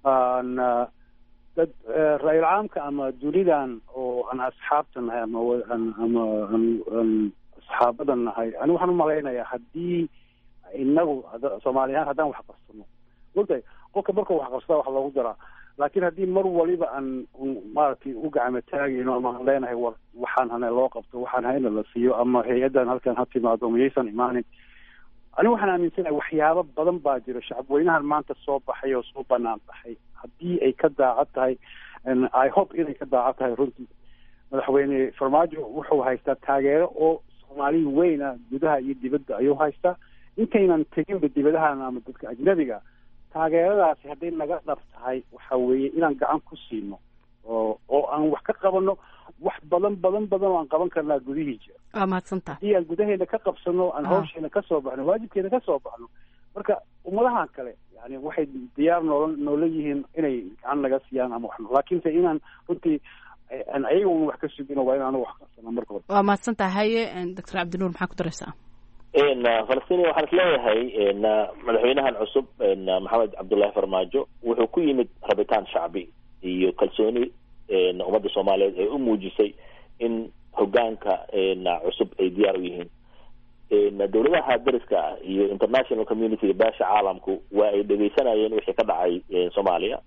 dad ra-iil caamka ama dunidan oo aan asxaabta nahay ama ama aan asxaabada nahay ani waxaan umalaynayaa haddii inagu soomaali ahaan haddaan wax qabsano ogtahay qofka markuu wax qabsada wax loogu daraa laakiin haddii mar waliba aan maaragtay u gacmo taagayno ama aan leenahay war waxaan hana loo qabto waxaan hayna la siiyo ama hay-addan halkan ha timaado miyaysan imaanin ani waxaan aaminsanahay waxyaabo badan baa jira shacabweynahan maanta soo baxay oo soo banaan baxay haddii ay ka daacad tahay i hope inay ka daacad tahay runtii madaxweyne farmaajo wuxuu haystaa taageero oo soomaali weyn ah gudaha iyo dibadda ayuu haystaa intaynan teginba dibadahan ama dadka ajnabiga taageeradaasi hadday naga dhab tahay waxa weeye inaan gacan ku siino oo oo aan wax ka qabano wax badan badan badan oo aan qaban karnaa gudihii jira waa mahadsantaha haddii aan gudaheena ka qabsano aan hawsheena kasoo baxno waajibkeena kasoo baxno marka ummadahan kale yani waxay diyaar noola noola yihiin inay gacan naga siiyaan ama wax laakiinse inaan runtii aan ayaga un wax ka sugino waa in anagu wax qabsana marka hore waa mahadsantaha haye doctor cabdinuur maxaa ku daraysaa falastiin waxaan is leeyahay madaxweynahan cusub maxamed cabdullaahi farmaajo wuxuu ku yimid rabitaan shacbi iyo kalsooni ummadda soomaaliyeed ee u muujisay in hogaanka cusub ay diyaar u yihiin dowladaha dariska ah iyo international community beesha caalamku waa ay dhegeysanayeen wixii ka dhacay soomaaliya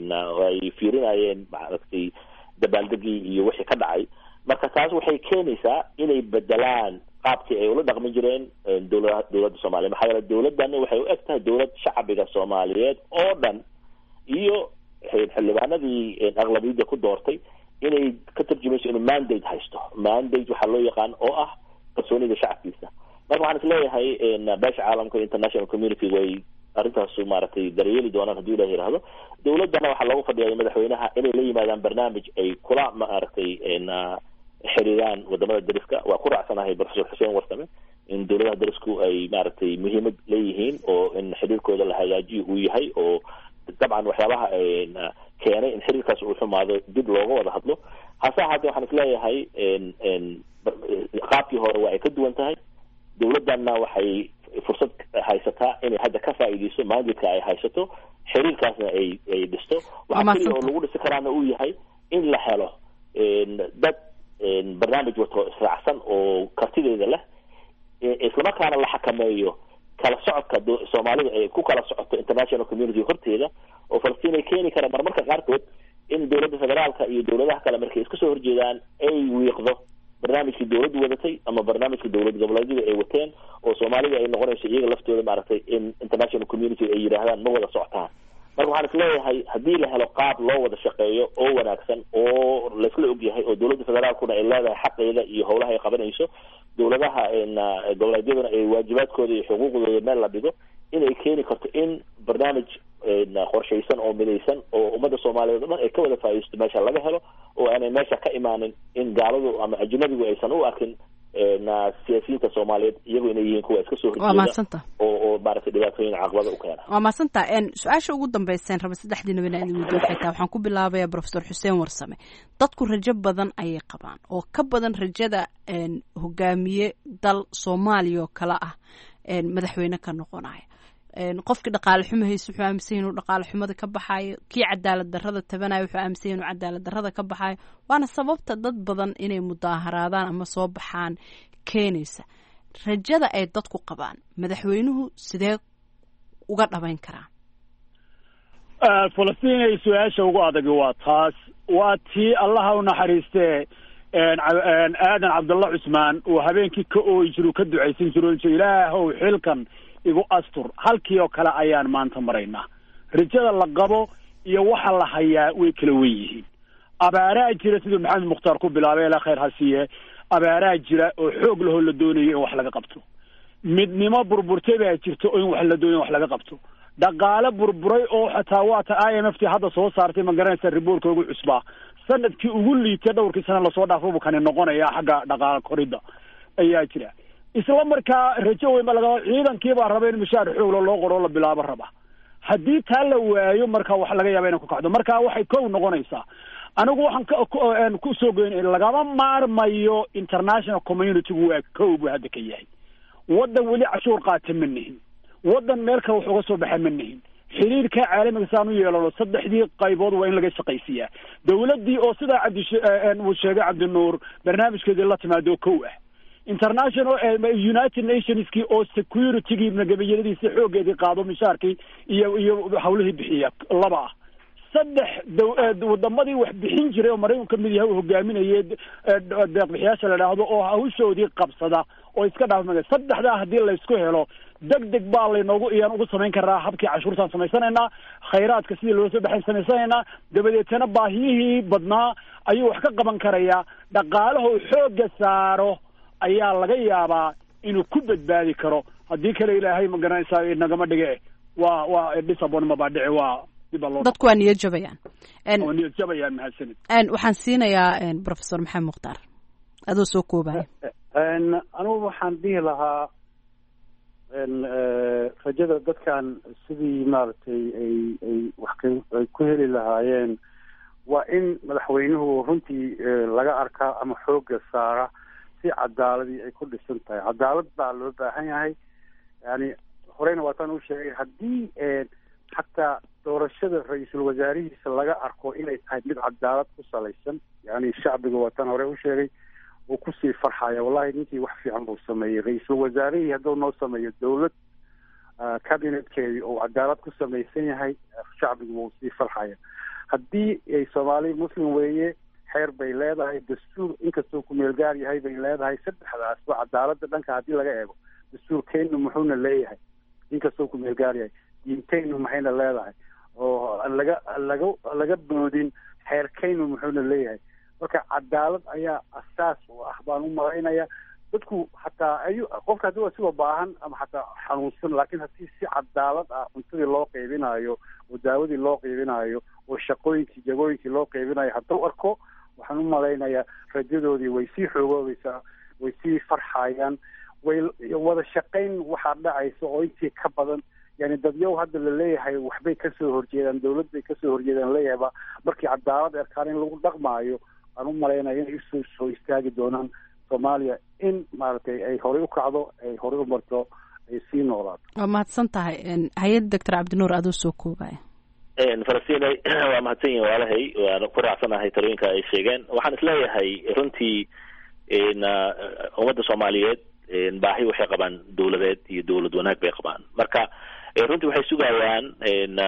ay fiirinayeen maaragtay dabaaldegii iyo wixii ka dhacay marka taas waxay keenaysaa inay bedelaan qaabkii ay ula dhaqmi jireen dowlada dowladda soomaaliya maxaa yeele dowladdan waxay u eg tahay dowlad shacbiga soomaaliyeed oo dhan iyo xildhibaanadii aqlabiyadda ku doortay inay ka tarjumayso inuu mandate haysto mandate waxaa loo yaqaan oo ah kalsoonida shacabkiisa marka waxaan is leeyahay beesha caalamka international community way arrintaasu maaragtay daryeeli doonaan haddii ilah yihahdo dowladdana waxaa loogu fadhiyay madaxweynaha inay la yimaadaan barnaamij ay kula maaragtay xiriiraan wadamada dariska waa ku raacsanahay professor xuseen warsame in dowladaha darisku ay maaragtay muhiimad leeyihiin oo in xiriirkooda la hagaajiyo uu yahay oo dabcan waxyaabaha keenay in xiriirkaas uu xumaado dib looga wada hadlo hase ahaatee waxaan is leeyahay qaabkii hore waa ay ka duwan tahay dowladdanna waxay fursad haysataa inay hadda ka faa'iideyso maandidka ay haysato xiriirkaasna ay ay dhisto waxaa keliya oo lagu dhisi karaana uu yahay in la helo dad barnaamij wato israacsan oo kartideeda leh islamarkaana la xakameeyo kala socodka soomaalida ay ku kala socoto international community horteeda oo falastiin ay keeni karaan marmarka qaarkood in dowladda federaalka iyo dowladaha kale markay iska soo horjeedaan ay wiiqdo barnaamijkii dowladdu wadatay ama barnaamijka dowlad goboleedyada ay wateen oo soomaalida ay noqonayso iyaga laftooda maaragtay in international community ay yidhaahdaan ma wada socotaan marka waxaan is leeyahay haddii la helo qaab loo wada shaqeeyo oo wanaagsan oo laisla ogyahay oo dowladda federaalkuna ay leedahay xaqeeda iyo howlaha ay qabanayso dowladaha goboleedyaduna ay waajibaadkooda iyo xuquuqdooda meel la dhigo inay keeni karto in barnaamij qorshaysan oo midaysan oo ummadda soomaaliyeed o dhan ay ka wada faa'iidaysto meesha laga helo oo aanay meesha ka imaanin in gaaladu ama ajnabigu aysan u arkin na siyaasiyiinta soomaaliyeed iyagu inay yihiin kuwa iska soo waa horjeeda mahadsanta oo oo maaragtay dhibaatooyin caqabada u keena waa mahadsanta su-aasha ugu dambeyseen raba saddexdiina bina idin weydiin waxay tahay waxaan ku bilaabaya profesor xuseen warsame dadku rajo badan ayay qabaan oo ka badan rajada een, hogaamiye dal soomaaliya oo kale ah een, madaxweyne ka noqonaya een, qofkii dhaqaale xumo hayse wuxuu aaminsan yahay inuu dhaqaale xumada ka baxayo kii cadaalad darrada tabanaya wuxuu aaminsan yahay inuu cadaalad darrada ka baxayo waana sababta dad badan inay mudaaharaadaan ama soo baxaan keenaysa rajada ay dadku qabaan madaxweynuhu sidee uga dhabayn karaa falastiin ay su-aasha ugu adagi waa taas waa tii allaha u naxariistee een, ca- een, aadan cabdulla cusmaan uu habeenkii ka ooyi jiru ka ducaysan jiro oran jiray, ilaahow xilkan igu astur halkii oo kale ayaan maanta maraynaa rajada la qabo iyo waxa la hayaa way kala wen yihiin abaaraa jira siduu maxamed mukhtaar ku bilaabay ilaa khayr ha siiye abaaraa jira oo xoog lahoo la doonayo in wax laga qabto midnimo burburtay baa jirta oo in wax la doonayo in wax laga qabto dhaqaale burburay oo xataa waata i m f t hadda soo saartay ma garanaysa riboortka ugu cusbaa sanadkii ugu liitay dhowrkii sana lasoo dhaafo buu kani noqonaya xagga dhaqaale koridda ayaa jira isla markaa rajo weyn ba laga ciidankii baa raba in mushaar xoogla loo qoro oo la bilaabo raba haddii taa la waayo marka wax laga yaaba inay ku kacdo marka waxay kow noqonaysaa anigu waxaan ka ku- een ku soo goyn lagama maarmayo international communitygu waa kow buu hadda ka yahay waddan weli cashuur qaata ma nihin waddan meel kale wax uga soo baxa ma nihin xiriirka caalamiga saan u yeelano saddexdii qaybood waa in laga shaqaysiiyaa dowladdii oo sidaa cabdi uu sheegay cabdinuur barnaamijkeedii la timaado kow ah international eh, united nationskii oo securitygii nagabayadiisi xoogeedii qaado mishaarkii iyo iyo hawlihii bixiya laba ah saddex dow- eh, wadamadii wax bixin jiray oo maraykanku kamid yahay uu hogaaminayay eh, deeqbixiyaasha la idhaahdo oo hawshoodii qabsada oo iska dhaafmaya saddexdaa haddii laysku helo deg deg baa laynoogu iyaan ugu samayn karaa habkii cashuurtaan samaysanaynaa khayraadka sidii loo soo baxayn samaysanaynaa dabadeetana baahiyihii badnaa ayuu wax ka qaban karayaa dhaqaalaha uu xoogga saaro ayaa laga yaabaa inuu ku badbaadi karo haddii kale ilaahay ma garanaysaa nagama dhige waa waa disabon baa dhici waa dib baa loo dadku waa niyad jabayaan En- oo niyad jabayaan mahadsanid en, waxaan siinayaa en, professor maxamed mukhtaar adoo soo koobaya n anugu waxaan dhihi lahaa n rajada dadkan sidii maaragtay ay ay wax ka- ay ku heli lahaayeen waa in madaxweynuhu runtii eh, laga arkaa ama xoogga saara si cadaaladii ay ku dhisan tahay cadaalad baa loo baahan yahay yani horeyna waataan u sheegay haddii eh, xataa doorashada ra-iisul wasaarihiisa laga arko inay tahay mid cadaalad ku salaysan yani shacbiga waataan hore u sheegay uu kusii farxaya wallahi ninkii wax fiican buu sameeyey ra-iisul wasaarihii hadduu noo sameeyo dowlad ah, cabinetkeedii uu cadaalad ku samaysan yahay shacbigu wuu sii farxaya haddii ay soomaali muslim weeye xeer bay leedahay dastuur inkastuu ku meel gaar yahay bay leedahay saddexdaasba cadaalada dhanka haddii laga eego dastuurkeennu muxuuna leeyahay inkastuu ku meel gaar yahay diinteennu maxayna leedahay oo aan laga aan laga aan laga boodin xeerkeennu muxuuna leeyahay marka cadaalad ayaa asaas u ah baan u malaynaya dadku hataa ayu qofka haddii waa siba baahan ama xataa xanuunsan laakiin haddii si cadaalad ah cuntadii loo qeybinayo oo daawadii loo qeybinayo oo shaqooyinkii jagooyinkii loo qeybinayo hadduu arko waxaan u malaynayaa rajadoodii way sii xoogoobaysaa way sii farxayaan way wada shaqayn waxaa dhacaysa oo intii ka badan yani dadyow hadda la leeyahay waxbay kasoo horjeedaan dowlad bay kasoo horjeedaan leeyahayba markii cadaalad erkaan in lagu dhaqmaayo aan u malaynaya inay usoo soo istaagi doonaan soomaaliya in maaragtay ay horey u kacdo ay horey u marto ay sii noolaato waa mahadsan tahay en, hay-ad doctor cabdinuur adoo soo koobaya falastiin waa mahadsan yihin waalahay waan ku raacsanahay talooyinka ay sheegeen waxaan isleeyahay runtii n ummadda soomaaliyeed baahi waxay qabaan dowladeed iyo dowlad wanaag bay qabaan marka eh, runtii waxay sugayaan n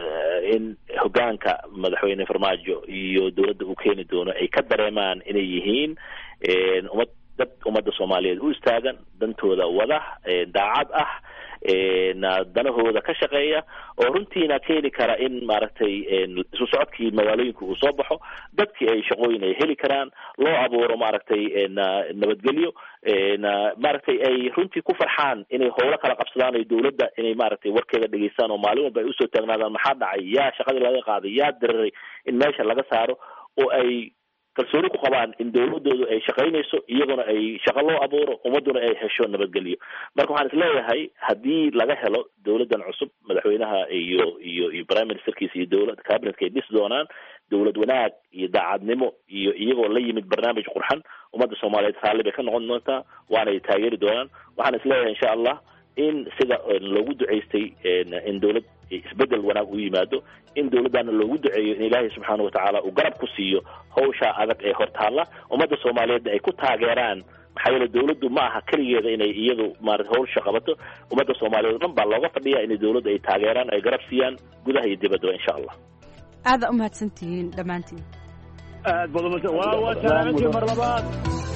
in hogaanka madaxweyne farmaajo iyo dowladda uu keeni doono ay ka dareemaan inay yihiin n ummad dad ummadda soomaaliyeed u istaagan dantooda wada eh, daacad ah na danahooda ka shaqeeya oo runtiina keeni kara in maaragtay isu socodkii magaalooyinka uu soo baxo dadkii ay shaqooyin ay heli karaan loo abuuro maaragtay nabadgelyo maaragtay ay runtii ku farxaan inay howlo kala qabsadaan ay dowladda inay maaragtay warkeeda dhegeystaan oo maalin walba ay usoo taagnaadaan maxaa dhacay yaa shaqadii laga qaaday yaa diriray in meesha laga saaro oo ay kalsooni ku qabaan in dawladoodu ay shaqaynayso iyaguna ay shaqo loo abuuro ummaduna ay hesho nabadgelyo marka waxaan isleeyahay haddii laga helo dawladdan cusub madaxweynaha iyo iyo iyo prime ministerkiisa iyo dowlad cabinetka ay dhisi doonaan dawlad wanaag iyo daacadnimo iyo iyagoo la yimid barnaamij qurxan ummadda soomaaliyeed raalli bay ka noqon doontaa waanay taageeri doonaan waxaan isleeyahay insha allah in sida loogu duceystay in dawlad isbedel wanaag u yimaado in dawladdaana loogu duceeyo in ilaahay subxaana watacaala uu garab ku siiyo hawshaa adag ee hortaalla ummadda soomaaliyeedna ay ku taageeraan maxaa yeele dawladdu ma aha keligeeda inay iyadu maarata hawsha qabato ummadda soomaaliyeed o dhan baa looga fadhiya inay dawladda ay taageeraan ay garab siiyaan gudaha iyo dibaddaba insha allah aada u mahadsantihiin dhammaantiin aad baad umahadsan waa waa salaamantii mar labaad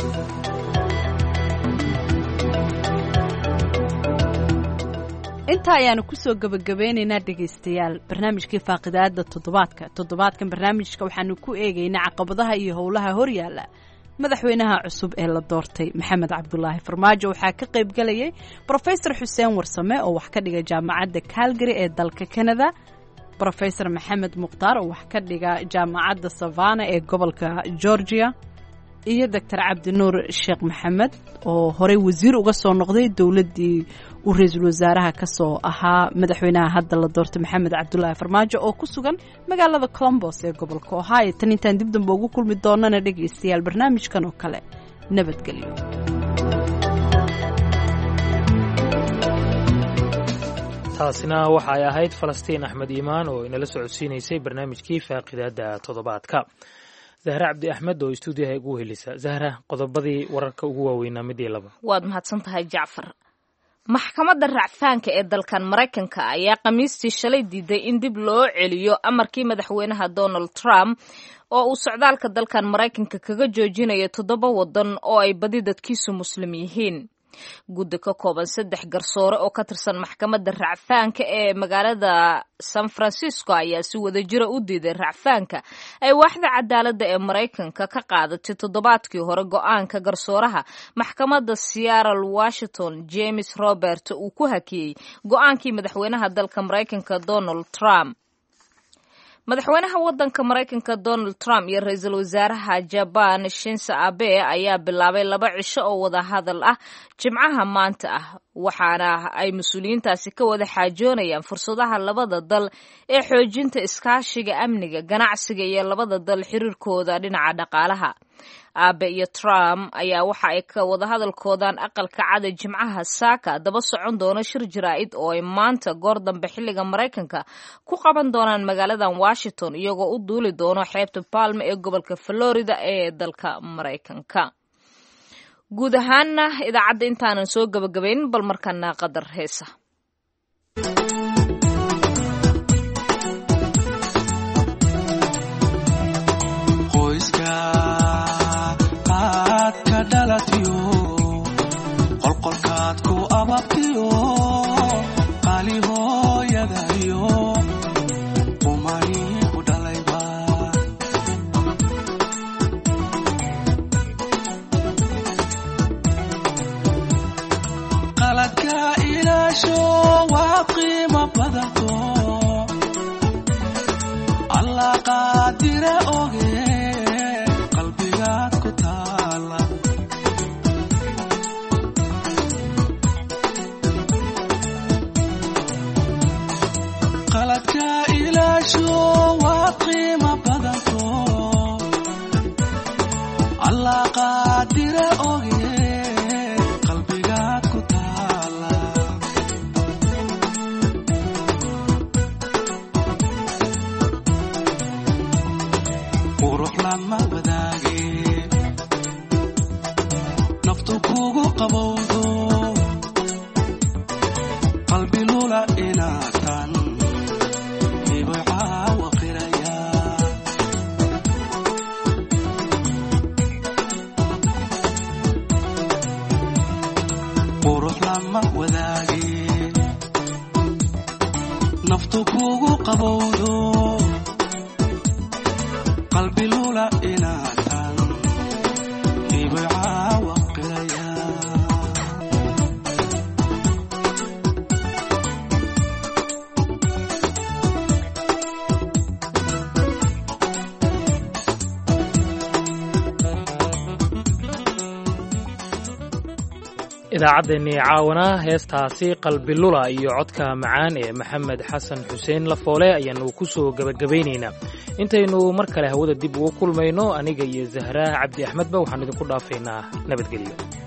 intaa ayaanu kusoo gebagabeynaynaa dhegaystayaal barnaamijkii faaqidaada toddobaadka toddobaadkan barnaamijka waxaanu ku eegaynaa caqabadaha iyo howlaha horyaala madaxweynaha cusub ee la doortay maxamed cabdulaahi farmaajo waxaa ka qayb galayay brofesor xuseen warsame oo wax ka dhiga jaamacadda calgary ee dalka canada brofesor maxamed mukhtaar oo wax ka dhiga jaamacadda savana ee gobolka georgia iyo doctor cabdinuur sheekh maxamed oo horey wasiir uga soo noqday dowladdii uu ra-iisul wasaaraha ka soo ahaa madaxweynaha hadda la doortay maxamed cabdulaahi farmaajo oo ku sugan magaalada colombos ee gobolka ohio tan intaan dib damba ugu kulmi doonana dhegaystayaal barnaamijkan oo kale nabadgelyo taasina waxa ay ahayd falastiin axmed iimaan oo inala socodsiinaysay barnaamijkii faaqidaada toddobaadka zahre cabdi axmed oo istuudiyaha igu helisa zahra qodobadii wararka ugu waaweynaa midii laba waad mahadsan tahay jacfar maxkamadda racfaanka ee dalkan maraykanka ayaa khamiistii shalay diiday in dib loo celiyo amarkii madaxweynaha donald trump oo uu socdaalka dalkan maraykanka kaga joojinayo toddoba waddan oo ay badi dadkiisu muslim yihiin guddi ka kooban saddex garsoore oo ka tirsan maxkamadda racfaanka ee magaalada san francisco ayaa si wadajira u diiday racfaanka ay waaxda cadaaladda ee maraykanka ka qaadatay toddobaadkii hore go-aanka garsooraha maxkamadda seattle washington james robert uu ku hakiyey go-aankii madaxweynaha dalka maraykanka donald trump madaxweynaha wadanka maraykanka donald trump iyo ra-iisul wasaaraha jaban shinse abe ayaa bilaabay laba cisho oo wada hadal ah jimcaha maanta ah waxaana ay mas-uuliyiintaasi ka wada xaajoonayaan fursadaha labada dal ee xoojinta iskaashiga amniga ganacsiga iyo labada dal xiriirkooda dhinaca dhaqaalaha aabe iyo trump ayaa waxa ay ka wada hadalkoodaan aqalka cada jimcaha saaka daba socon doona shir jaraa'id oo ay maanta goor dambe xilliga maraykanka ku qaban doonaan magaaladan washington iyagoo u duuli doono xeebta palma ee gobolka florida ee dalka maraykanka guud ahaana idaacadda intaanan soo gabagabaynin bal markana qadar heesa qolqolkaad ku ababtiyo qaali hooyadayo qumani ku dhalayba qaladka ilaasho waa qiimo badanto allah qaadire oge qalbigaad ku taala qaladka ilaasho waa qiimo badanto allah qaadire oge qalbigaad ku taala qurux lama wadaage naftu kugu qabowdo qalbi lula inaatan qurux lama wadaage naftu kugu qabowdo qalbi lula inaatan ibcaawa qiraya idaacaddeenii caawana heestaasi qalbilula iyo codka macaan ee maxamed xasan xuseen lafoole ayaannu ku soo gebagabaynaynaa intaynu mar kale hawada dib ugu kulmayno aniga iyo zahraa cabdi axmedba waxaanu idinku dhaafaynaa nabadgelyo